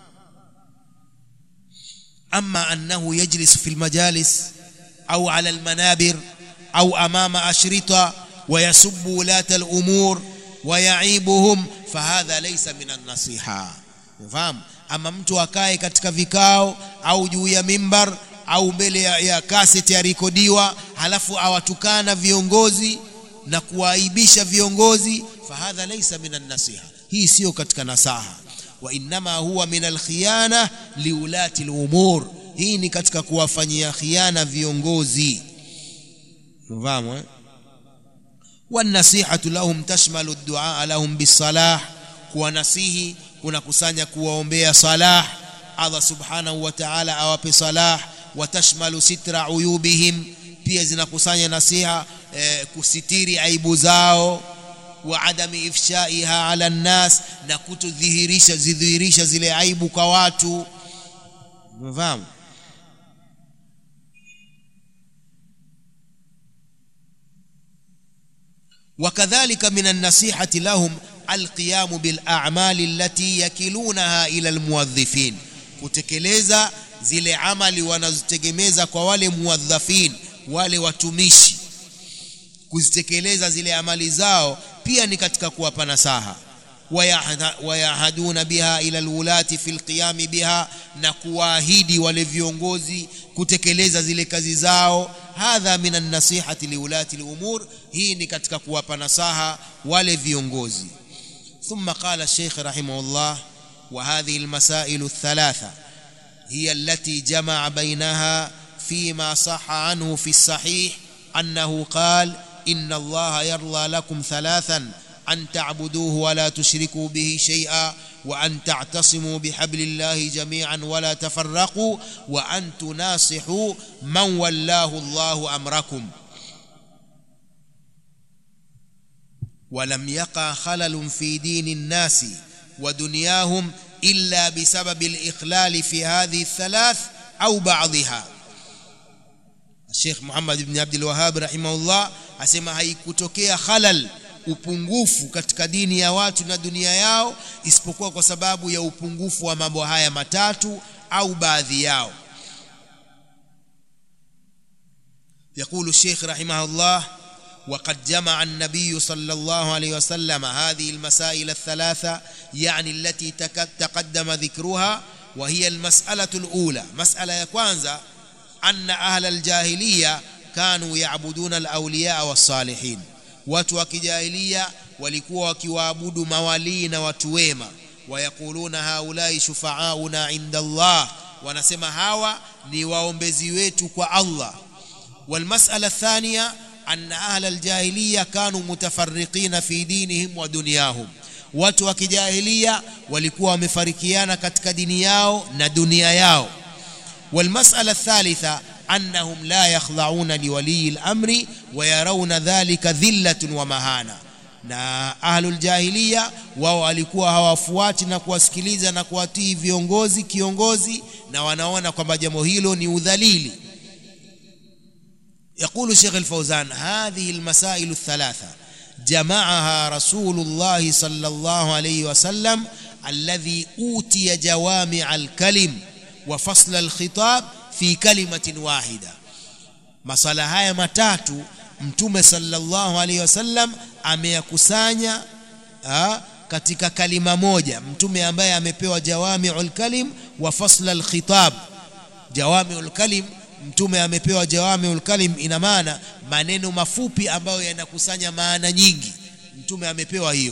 ama annahu yajlis fi almajalis au ala almanabir au amama ashrita ويسب ولاة الأمور ويعيبهم فهذا ليس من النصيحة فهم أما mtu akae katika vikao au juu ya mimbar au mbele ya, ya kaseti yarekodiwa halafu awatukana viongozi na kuwaaibisha viongozi fahadha laysa min nasiha hii sio katika nasaha wa innama huwa min alkhiyana liulati lumur hii ni katika kuwafanyia khiana viongozi fahamu eh? والنصيحة لهم تشمل الدعاء لهم بالصلاح kuwanasihi kunakusanya kuwaombea salah Allah subhanahu wa ta'ala awape salah watashmalu sitra uyubihim pia zinakusanya nasiha eh, kusitiri aibu zao wa adami ifshaiha ala nnas na kutodhihirisha zidhihirisha zile aibu kwa watu umefahamu وكذلك من النصيحة لهم القيام بالأعمال التي يكلونها إلى الموظفين kutekeleza zile amali wanazitegemeza kwa wale muwadhafin wale watumishi kuzitekeleza zile amali zao pia ni katika kuwapa nasaha wayahaduna biha ila alwulati fi alqiyami biha na kuwaahidi wale viongozi kutekeleza zile kazi zao hadha min an-nasihati liulati al-umur hii ni katika kuwapa nasaha wale viongozi ثم قال الشيخ رحمه الله وهذه المسائل الثلاثة هي التي جمع بينها فيما صح عنه في الصحيح أنه قال إن الله يرضى لكم ثلاثا أن تعبدوه ولا تشركوا به شيئا وأن تعتصموا بحبل الله جميعا ولا تفرقوا وأن تناصحوا من ولاه الله أمركم ولم يقع خلل في دين الناس ودنياهم إلا بسبب الإخلال في هذه الثلاث أو بعضها الشيخ محمد بن عبد الوهاب رحمه الله asema haikutokea khalal upungufu katika dini ya watu na dunia yao isipokuwa kwa sababu ya upungufu wa mambo haya matatu au baadhi yao يقول الشيخ رحمه الله وقد جمع النبي صلى الله عليه وسلم هذه المسائل الثلاثة يعني التي تقدم ذكرها وهي المسألة الأولى مسألة يكوانزا أن أهل الجاهلية كانوا يعبدون الأولياء والصالحين watu wa kijahilia walikuwa wakiwaabudu mawalii na watu wema wayakuluna haulai shufaauna inda Allah wanasema hawa ni waombezi wetu kwa Allah والمسألة الثانية أن أهل الجاهلية كانوا متفرقين في دينهم ودنياهم watu wa kijahilia walikuwa wamefarikiana katika dini yao na dunia yao والمسألة الثالثة أنهم لا يخضعون لولي الأمر ويرون ذلك ذلة ومهانة na ahlul jahiliya wao walikuwa hawafuati na kuwasikiliza na kuwatii viongozi kiongozi na wanaona kwamba jambo hilo ni udhalili يقول شيخ الفوزان هذه المسائل الثلاثة جمعها رسول الله صلى الله عليه وسلم الذي أوتي جوامع الكلم وفصل الخطاب في كلمة واحدة masala haya matatu mtume sallallahu alaihi wasallam ameyakusanya katika kalima moja mtume ambaye amepewa jawami'ul kalim wa fasla al-khitab jawami'ul kalim mtume amepewa jawami'ul kalim ina maana maneno mafupi ambayo yanakusanya maana nyingi mtume amepewa hiyo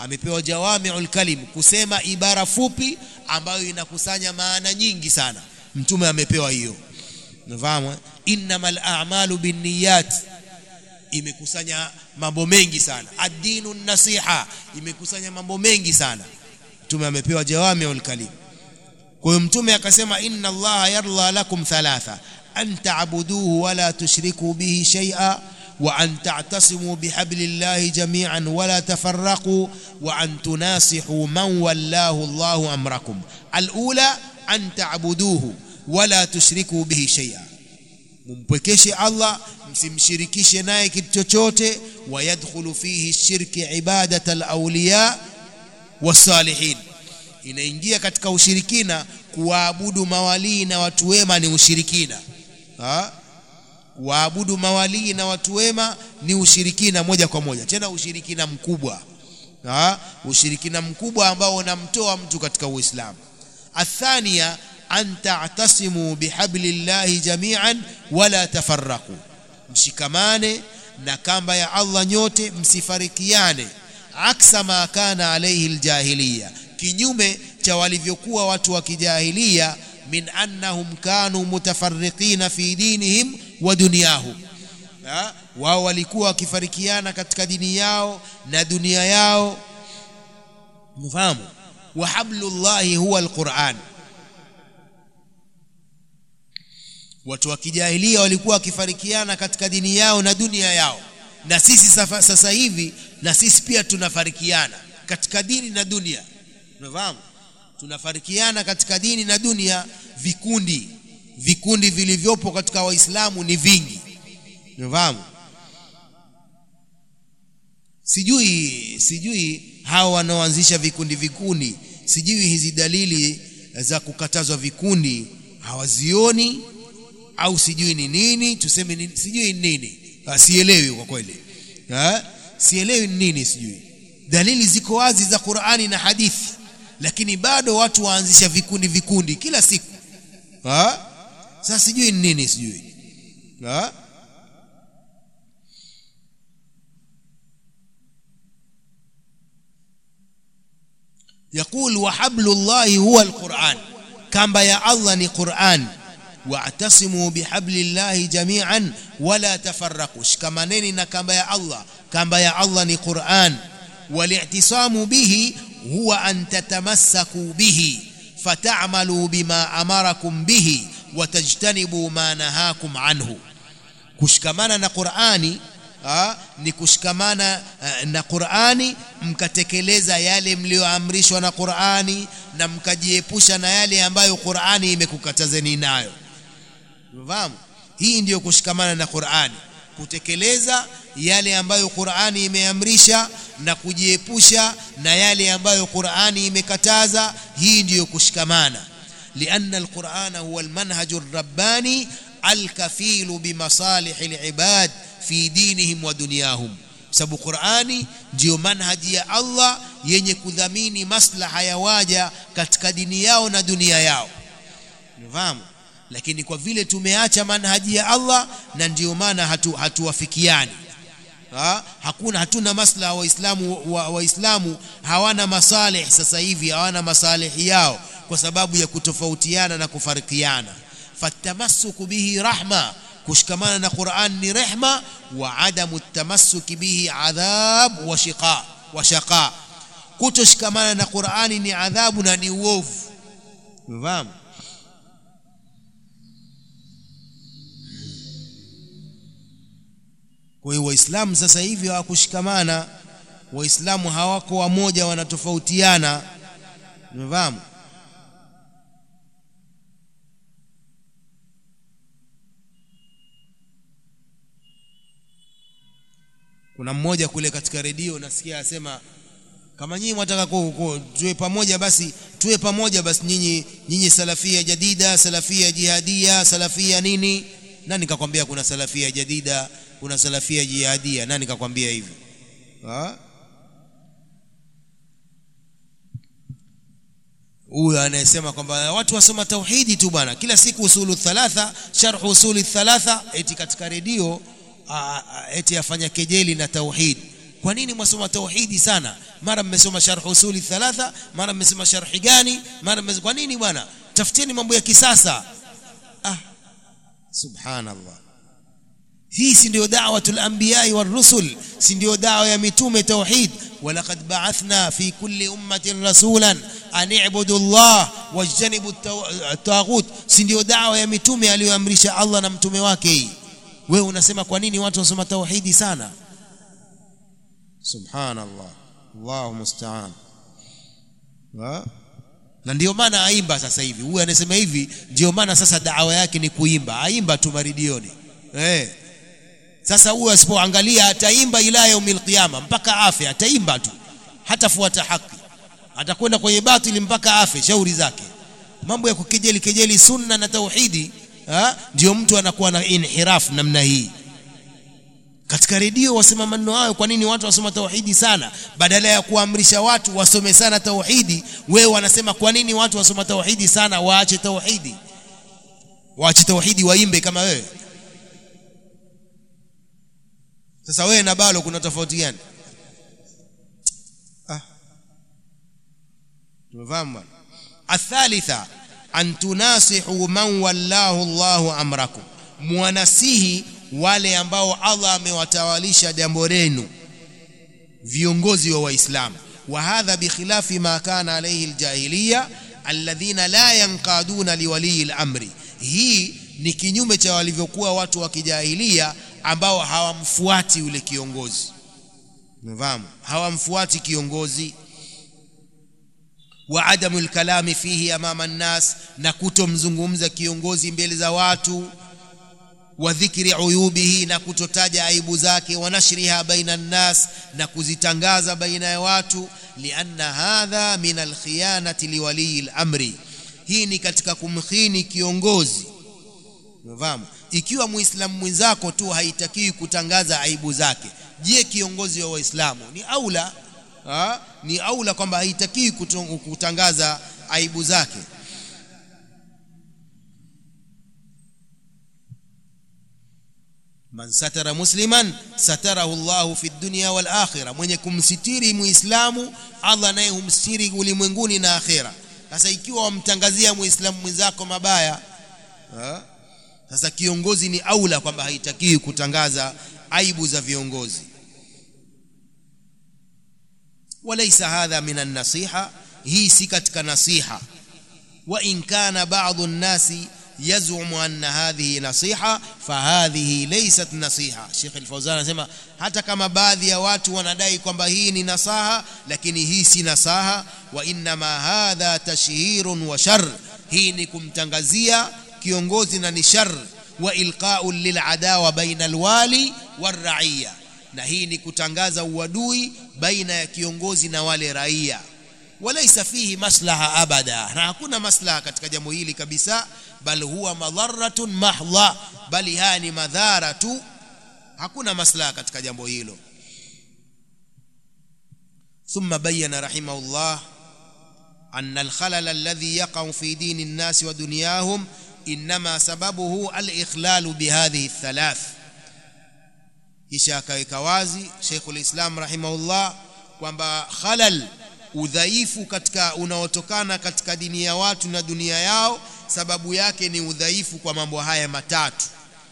amepewa jawamiul kalim kusema ibara fupi ambayo inakusanya maana nyingi sana mtume amepewa hiyo unafahamu innamal a'malu binniyat imekusanya mambo mengi sana ad-dinu nasiha imekusanya mambo mengi sana mtume amepewa jawamiul kalim kwa hiyo mtume akasema inna allaha yarda lakum thalatha an ta'buduhu wa la tushriku bihi shay'a wa an ta'tasimu bihablillahi jami'an wa la tafarraqu wa an tunasihu man wallahu allahu amrakum alula an ta'buduhu wa la tushriku bihi shay'a mumpwekeshe Allah msimshirikishe naye kitu chochote wayadkhulu fihi shirki ibadat alawliya wasalihin inaingia katika ushirikina kuwaabudu mawalii na watu wema ni ushirikina ha? kuwaabudu mawalii na watu wema ni ushirikina moja kwa moja tena ushirikina mkubwa ha? ushirikina mkubwa ambao unamtoa mtu katika uislamu athania an ta'tasimu bihablillahi jami'an wala tafarraqu mshikamane na kamba ya Allah nyote msifarikiane aksa ma kana alayhi aljahiliya kinyume cha walivyokuwa watu wa kijahilia min annahum kanu mutafarriqina fi dinihim wa dunyahum wao walikuwa wakifarikiana katika dini yao na dunia yao mfahamu wa hablullahi huwa alquran watu wa kijahilia walikuwa wakifarikiana katika dini yao na dunia yao na sisi safa, sasa hivi na sisi pia tunafarikiana katika dini na dunia unafahamu tunafarikiana katika dini na dunia vikundi vikundi vilivyopo katika waislamu ni vingi unafahamu sijui sijui hao wanaoanzisha vikundi vikundi sijui hizi dalili za kukatazwa vikundi hawazioni au sijui ni nini tuseme ni, sijui ni nini ha, sielewi kwa kweli ha? sielewi ni nini sijui dalili ziko wazi za Qur'ani na hadithi lakini bado watu waanzisha vikundi vikundi kila siku ha? sasa sijui ni nini sijui ha? يقول وحبل الله هو القرآن كما يا الله ني قرآن واعتصموا بحبل الله جميعا ولا تفرقوا شكمانين na kamba ya Allah kamba ya Allah ni Qur'an والاعتصام به هو أن تتمسكوا به فتعملوا بما أمركم به وتجتنبوا ما نهاكم عنه kushikamana na Qur'ani ha, ni kushikamana uh, na Qur'ani mkatekeleza yale mlioamrishwa na Qur'ani na mkajiepusha na yale ambayo Qur'ani imekukatazeni nayo unafahamu hii ndiyo kushikamana na Qur'ani kutekeleza yale ambayo Qur'ani imeamrisha na kujiepusha na yale ambayo Qur'ani imekataza hii ndiyo kushikamana لأن القرآن هو المنهج الرباني الكفيل بمصالح العباد في دينهم ودنياهم sababu Qur'ani ndiyo manhaji ya Allah yenye kudhamini maslaha ya waja katika dini yao na dunia yao unafahamu lakini kwa vile tumeacha manhaji ya Allah na ndiyo maana hatu, hatuwafikiani ha? hakuna hatuna maslaha waislamu wa, waislamu hawana masalih sasa hivi hawana masalihi yao kwa sababu ya kutofautiana na kufarikiana fatamassuku bihi rahma kushikamana na Qur'an ni rehma wa adamu tamassuki bihi adhab wa shiqa wa shaqa kutoshikamana na Qur'ani ni adhabu na ni uovu unafahamu kwa hiyo waislamu sasa hivi hawakushikamana waislamu hawako wamoja wanatofautiana unafahamu kuna mmoja kule katika redio nasikia asema kama nyinyi mwataka tuwe pamoja basi tuwe pamoja basi nyinyi nyinyi salafia jadida salafia jihadia salafia nini nani kakwambia kuna salafia jadida kuna salafia jihadia nani kakwambia hivyo huyo anayesema kwamba watu wasoma tauhidi tu bwana kila siku usulu thalatha sharh usuli thalatha eti katika redio eti afanya kejeli na tauhid kwa nini mwasoma tauhidi sana mara mmesoma sharh usuli thalatha mara mmesoma sharhi gani mara mmesoma kwa nini bwana tafuteni mambo ya kisasa ah subhanallah hii si ndio da'watul anbiya'i war rusul si ndio dawa ya mitume tauhid walaqad ba'athna fi kulli ummatin rasulan an i'budu Allah wajtanibu at-taghut si ndio dawa ya mitume aliyoamrisha Allah na mtume wake hii wewe unasema kwa nini watu wasoma tauhidi sana subhanallah Allahu musta'an na ndio maana aimba sasa hivi huyu anasema hivi ndio maana sasa dawa yake ni kuimba aimba tu maridioni eh sasa huyu asipoangalia ataimba ila yaumil qiyama mpaka afe ataimba tu hatafuata haki atakwenda kwenye batili mpaka afe shauri zake mambo ya kukejeli kejeli sunna na tauhidi ha? ndio mtu anakuwa na inhiraf namna hii katika redio wasema maneno hayo kwa nini watu wasoma tauhidi sana badala ya kuamrisha watu wasome sana tauhidi wewe wanasema kwa nini watu wasoma tauhidi sana waache tauhidi waache tauhidi waimbe kama wewe sasa wewe na balo kuna tofauti gani ah tumefahamu bwana athalitha an tunasihu man wallahu Allahu amrakum muwanasihi wale ambao Allah amewatawalisha jambo lenu viongozi wa waislamu wa hadha bikhilafi ma kana alayhi aljahiliya alladhina la yanqaduna liwali al-amri hii ni kinyume cha walivyokuwa watu wa kijahilia ambao hawamfuati yule kiongozi umefahamu hawamfuati kiongozi wa adamu alkalami fihi amama nnas na kutomzungumza kiongozi mbele za watu wa dhikri uyubihi na kutotaja aibu zake wa nashriha baina nnas na kuzitangaza baina ya watu lianna hadha min alkhiyanati liwaliyi al-amri hii ni katika kumkhini kiongozi umefahamu ikiwa muislamu mwenzako tu haitakiwi kutangaza aibu zake je kiongozi wa waislamu ni aula ha? ni aula kwamba haitakiwi kutangaza aibu zake man satara musliman satarahu Allahu fi dunya wal akhirah mwenye kumsitiri muislamu Allah naye humsitiri ulimwenguni na akhira sasa ikiwa wamtangazia muislamu mwenzako mabaya ha? sasa kiongozi ni aula kwamba haitakiwi kutangaza aibu za viongozi walaysa hadha min an-nasiha hii si katika nasiha wa in kana ba'dhu an-nasi yazumu anna hadhihi nasiha fahadhihi laysat nasiha Sheikh Al-Fawzan anasema hata kama baadhi ya watu wanadai kwamba hii ni nasaha lakini hii si nasaha wa inma hadha tashhirun wa shar hii ni kumtangazia kiongozi na ni shar wa ilqa'u lil'adawa baina alwali waraiya na hii ni kutangaza uadui baina ya kiongozi na wale raia walaysa fihi maslaha abada na hakuna maslaha katika jambo hili kabisa bal huwa madharatun mahdha bali haya ni madhara tu hakuna maslaha katika jambo hilo ثم بين رحمه الله أن الخلل الذي يقع في دين الناس ودنياهم إنما سببه الإخلال بهذه الثلاث kisha akaweka wazi Sheikhul Islam rahimahullah kwamba khalal udhaifu katika unaotokana katika dini ya watu na dunia yao sababu yake ni udhaifu kwa mambo haya matatu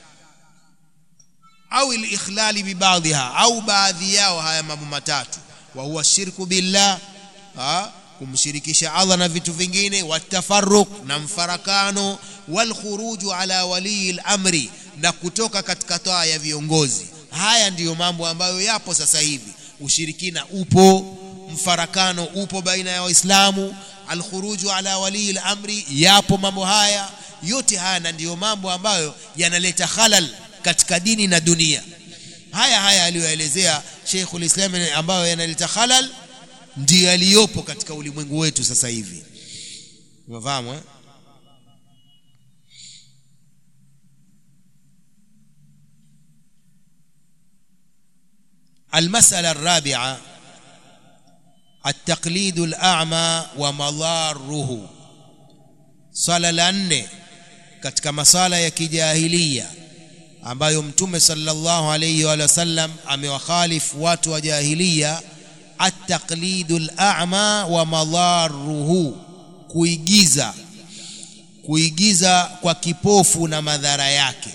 au al-ikhlali bi baadhiha au baadhi yao haya mambo matatu wa huwa shirku billah ha? kumshirikisha Allah na vitu vingine watafarruq na mfarakano wal khuruju ala wali al-amri na kutoka katika toa ya viongozi haya ndiyo mambo ambayo yapo sasa hivi ushirikina upo mfarakano upo baina ya waislamu alkhuruju ala wali al-amri yapo mambo haya yote haya na ndiyo mambo ambayo yanaleta khalal katika dini na dunia haya haya aliyoelezea Sheikhul Islam ambayo yanaleta khalal ndiyo yaliyopo katika ulimwengu wetu sasa hivi umefahamu eh المسألة الرابعة التقليد الأعمى ومضاره swala la nne katika masala ya kijahilia ambayo mtume sallallahu alayhi wa sallam amewakhalifu watu wa jahiliya at-taqlidu al-a'ma wa madharuhu kuigiza kuigiza kwa kipofu na madhara yake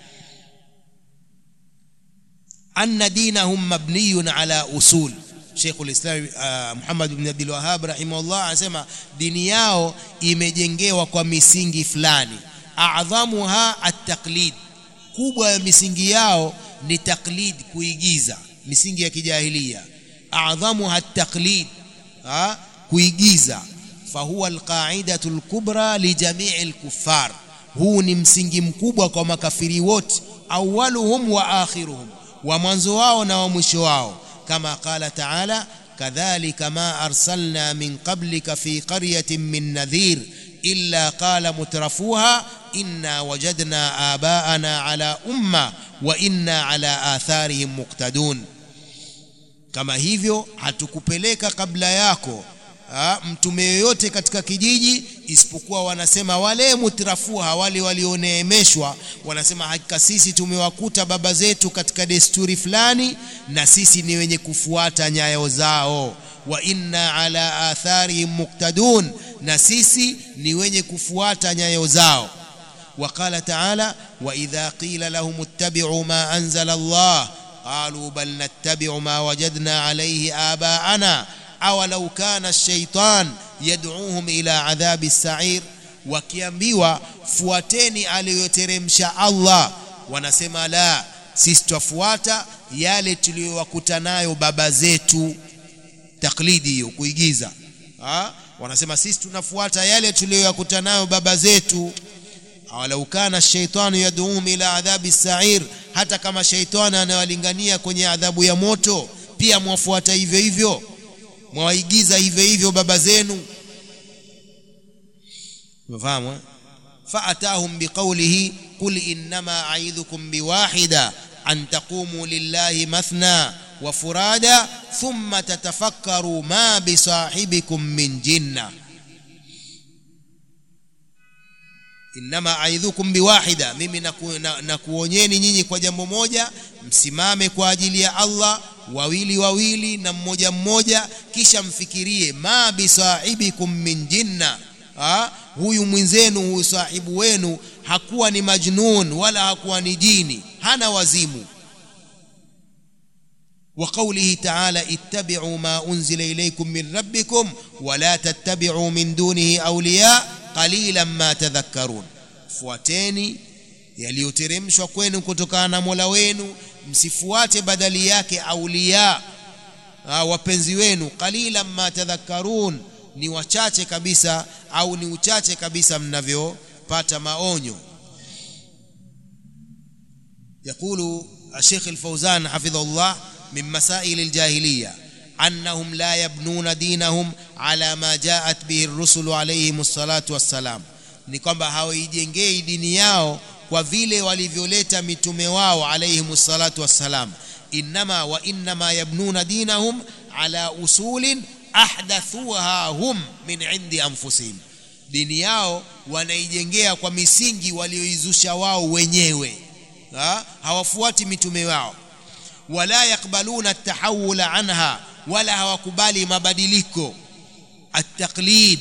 anna dinahum mabniyun ala usul Sheikhul Islam uh, Muhammad ibn Abdul Wahhab rahimahullah anasema dini yao imejengewa kwa misingi fulani a'dhamuha at-taqlid kubwa ya misingi yao ni taklid kuigiza misingi ya kijahilia a'dhamuha at-taqlid kuigiza fahuwa alqaidatu alkubra lijamii alkuffar huu ni msingi mkubwa kwa makafiri wote awaluhum wa akhiruhum wa mwanzo wao na wa mwisho wao kama qala taala kadhalika ma arsalna min qablika fi qaryatin min nadhir illa qala mutrafuha inna wajadna abaana ala umma wa inna ala atharihim muqtadun kama hivyo hatukupeleka kabla yako ha, mtume yoyote katika kijiji isipokuwa wanasema wale mutrafuha wale walioneemeshwa wanasema hakika sisi tumewakuta baba zetu katika desturi fulani na sisi ni wenye kufuata nyayo zao wa inna ala atharihim muqtadun na sisi ni wenye kufuata nyayo zao وقال تعالى وإذا قيل لهم اتبعوا ما أنزل الله قالوا بل نتبع ما وجدنا عليه آباءنا أولو كان الشيطان يدعوهم إلى عذاب السعير wakiambiwa fuateni aliyoteremsha Allah wanasema la sisi twafuata yale tuliyowakuta nayo baba zetu taklidi hiyo kuigiza ha? wanasema sisi tunafuata yale tuliyoyakuta nayo baba zetu awalau kana shaitanu yad'uhum ila adhabi sa'ir hata kama shaitani anawalingania kwenye adhabu ya moto pia mwafuata hivyo hivyo mwaigiza hivyo hivyo baba zenu mfahamu فأتاهم بقوله قل إنما أعيذكم بواحدة أن تقوموا لله مثنى وفرادا ثم تتفكروا ما بصاحبكم من جنة innama aidhukum biwahida mimi naku, na, nakuonyeni nyinyi kwa jambo moja msimame kwa ajili ya Allah wawili wawili na mmoja mmoja kisha mfikirie ma bisahibikum min jinna ha? huyu mwenzenu huyu sahibu wenu hakuwa ni majnun wala hakuwa ni jini hana wazimu وقوله تعالى اتبعوا ما أنزل إليكم من ربكم ولا تتبعوا من دونه أولياء qalilan ma tadhakkarun fuateni yaliyoteremshwa kwenu kutokana na Mola wenu msifuate badali yake aulia wapenzi wenu qalilan ma tadhakkarun ni wachache kabisa au ni uchache kabisa mnavyopata maonyo يقول الشيخ الفوزان حفظه الله من مسائل الجاهليه أنهم لا يبنون دينهم على ما جاءت به الرسل عليهم الصلاة والسلام ni kwamba hawaijengei dini yao kwa vile walivyoleta mitume wao alayhim salatu wassalam innama wa innama yabnuna dinahum ala usulin ahdathuha hum min indi anfusihim dini yao wanaijengea kwa misingi walioizusha wao wenyewe ha? hawafuati mitume wao wala yakbaluna at-tahawula anha wala hawakubali mabadiliko at-taqlid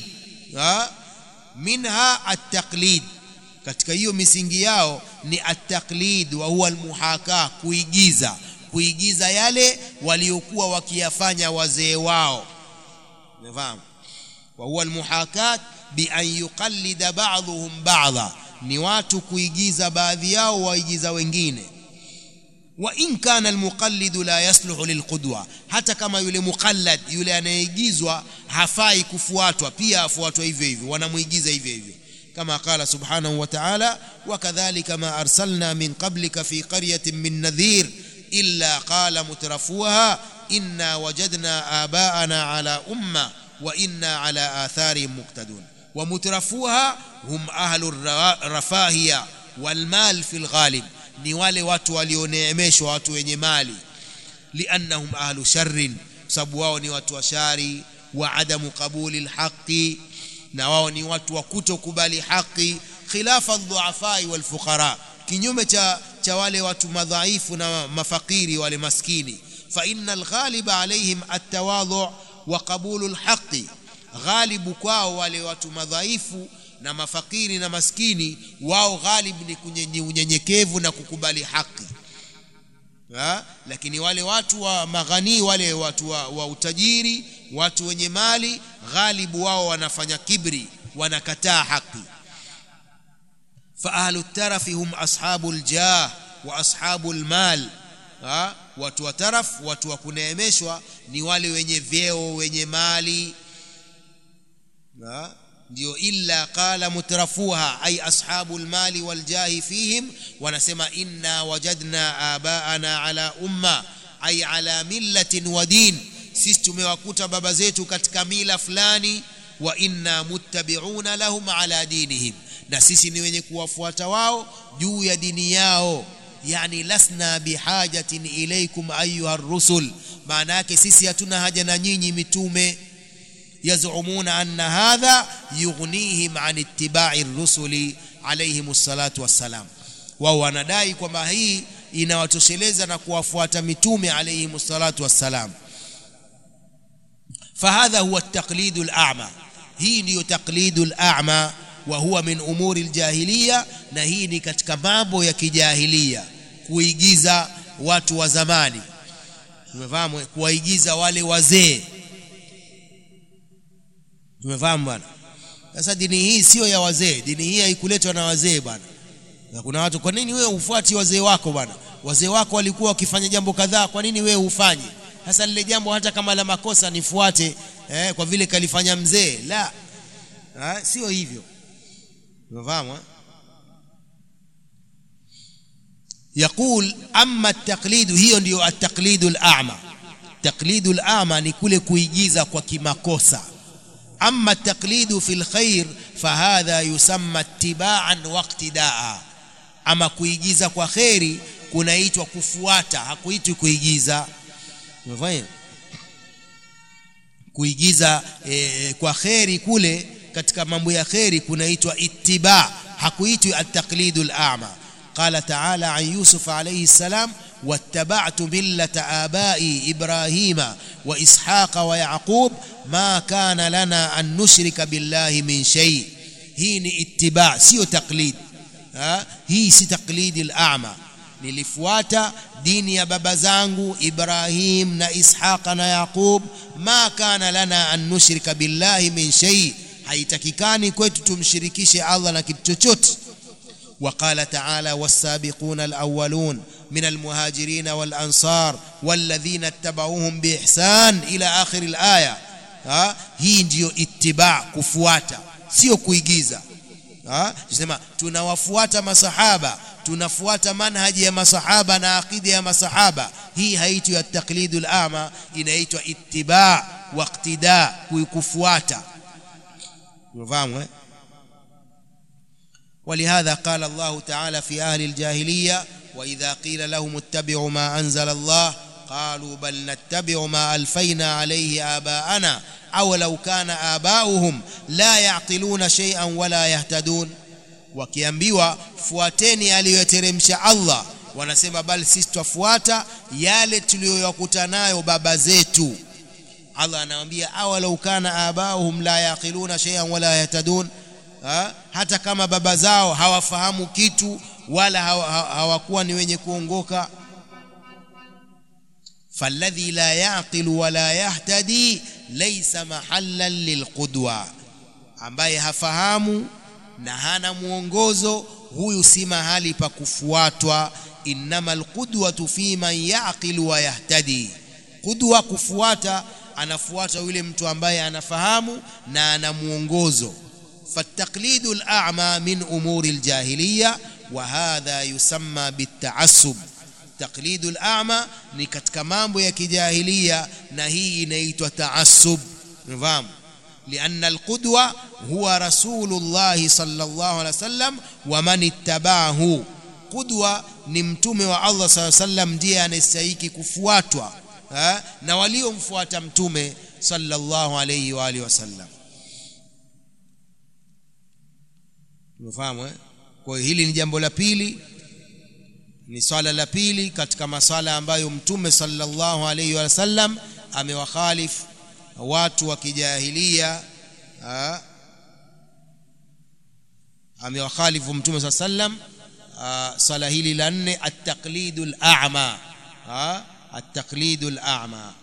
minha at-taqlid katika hiyo misingi yao ni at-taqlid wa huwa al-muhaka kuigiza kuigiza yale waliokuwa wakiyafanya wazee wao umefahamu wa huwa al-muhakat bi an yuqallida ba'dhum ba'dha ni watu kuigiza baadhi yao waigiza wengine wa in kana almuqallidu la yasluhu lilqudwa hata kama yule muqallad yule anayeigizwa hafai kufuatwa pia afuatwa hivyo hivyo wanamuigiza hivyo hivyo kama qala subhanahu wa ta'ala wakadhalika ma arsalna min qablika fi qaryatin min nadhir illa qala mutrafuha inna wajadna abaana ala umma wa inna ala atharihim muqtadun wa mutrafuha hum ahlu rafahiya wal mal fil ghalib ni wale watu walioneemeshwa watu wenye mali liannahum ahlu sharrin sababu wao ni watu wa shari wa adamu qabuli alhaqi na wao ni watu wa kutokubali haki khilafa dhuafai wal fuqara kinyume cha cha wale watu madhaifu na mafakiri wale maskini fa innal ghaliba alaihim atawadhu wa qabulu lhaqi ghalibu kwao wale watu madhaifu na mafakiri na maskini wao ghalib ni unyenyekevu na kukubali haki ha? lakini wale watu wa maghani wale watu wa, wa utajiri watu wenye mali ghalibu wao wanafanya kibri wanakataa haki fa ahlu tarafi hum ashabu ljah wa ashabu lmal ha? watu wa taraf watu wa kuneemeshwa ni wale wenye vyeo wenye mali ha? ndio illa qala mutrafuha ay ashabu lmali waljahi fihim wanasema inna wajadna abaana ala umma ay ala millatin wa din sisi tumewakuta baba zetu katika mila fulani wa inna muttabiuna lahum ala dinihim na sisi ni wenye kuwafuata wao juu ya dini yao yani lasna bihajatin ilaikum ayuha rusul maana yake sisi hatuna haja na nyinyi mitume يزعمون أن هذا يغنيهم عن اتباع الرسل عليهم الصلاة والسلام wao wanadai kwamba hii inawatosheleza na kuwafuata mitume alayhim salatu wassalam fahadha huwa taqlidu al-a'ma hii ndiyo taqlidu al-a'ma wa huwa min umuri al-jahiliya na hii ni katika mambo ya kijahilia kuigiza watu wa zamani tumefahamu kuwaigiza wale wazee tumefahamu bwana sasa dini hii sio ya wazee dini hii haikuletwa na wazee bwana na kuna watu kwa nini wewe ufuati wazee wako bwana wazee wako walikuwa wakifanya jambo kadhaa kwa nini wewe ufanye sasa lile jambo hata kama la makosa nifuate eh, kwa vile kalifanya mzee la ha, sio hivyo umefahamu يقول أما التقليد هي ndio التقليد الأعمى تقليد الأعمى ni kule kuigiza kwa kimakosa أما التقليد في الخير فهذا يسمى اتباعا واقتداء أما kuigiza kwa kheri kunaitwa kufuata hakuitwi kuigiza umefahamu kuigiza e, kwa kheri kule katika mambo ya kheri kunaitwa ittiba hakuitwi at-taqlidul a'ma قال تعالى عن يوسف عليه السلام واتبعت ملة آبائي إبراهيم وإسحاق ويعقوب ما كان لنا أن نشرك بالله من شيء هي اتباع سيو تقليد ها هي سي تقليد الأعمى nilifuata dini ya baba zangu Ibrahim na Ishaqa na Yaqub ma kana lana an nushrika billahi min shay haitakikani kwetu tumshirikishe Allah na kitu chochote وقال تعالى والسابقون الأولون من المهاجرين والأنصار والذين اتبعوهم بإحسان إلى آخر الآية ها hii ndio ittiba kufuata sio kuigiza ha tunasema tunawafuata masahaba tunafuata manhaji ya masahaba na akida ya masahaba hii haitwi ya taqlidul ama inaitwa ittiba wa iqtida kufuata unafahamu eh ولهذا قال الله تعالى في أهل الجاهلية وإذا قيل لهم اتبعوا ما أنزل الله قالوا بل نتبع ما ألفينا عليه آباءنا أو لو كان آباؤهم لا يعقلون شيئا ولا يهتدون wakiambiwa fuateni aliyoteremsha Allah wanasema bali sisi twafuata yale tuliyoyakuta nayo baba zetu Allah anawaambia awalau kana abauhum la yaqiluna shay'an wala yahtadun ha? hata kama baba zao hawafahamu kitu wala hawakuwa ni wenye kuongoka falladhi la yaqilu wala yahtadi laysa mahallan lilqudwa ambaye hafahamu na hana mwongozo huyu si mahali pa kufuatwa innama alqudwatu fi man yaqilu wa yahtadi qudwa kufuata anafuata yule mtu ambaye anafahamu na ana mwongozo فالتقليد الأعمى من أمور الجاهلية وهذا يسمى بالتعصب تقليد الأعمى ni katika mambo ya kijahilia na hii inaitwa taassub nifahamu لأن القدوة هو رسول الله صلى الله عليه وسلم ومن اتبعه قدوة ni mtume wa Allah صلى الله عليه وسلم ndiye anastahili kufuatwa na waliomfuata mtume sallallahu alayhi wa alihi wasallam tumefahamu eh? kwa hiyo hili ni jambo la pili ni swala la pili katika maswala ambayo mtume sallallahu alaihi wasallam amewakhalifu watu wa kijahilia amewakhalifu mtume saa sallam swala hili la nne at-taqlidu al-a'ma at-taqlidu al-a'ma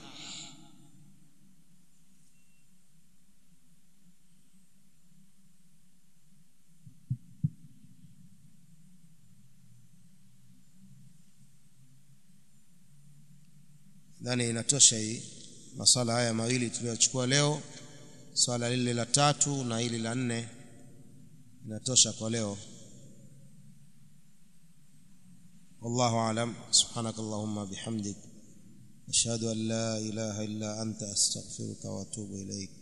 dhani inatosha hii maswala haya mawili tuliyochukua leo swala lile la tatu na hili la nne inatosha kwa leo والله أعلم سبحانك اللهم بحمدك أشهد أن لا إله إلا أنت أستغفرك وأتوب إليك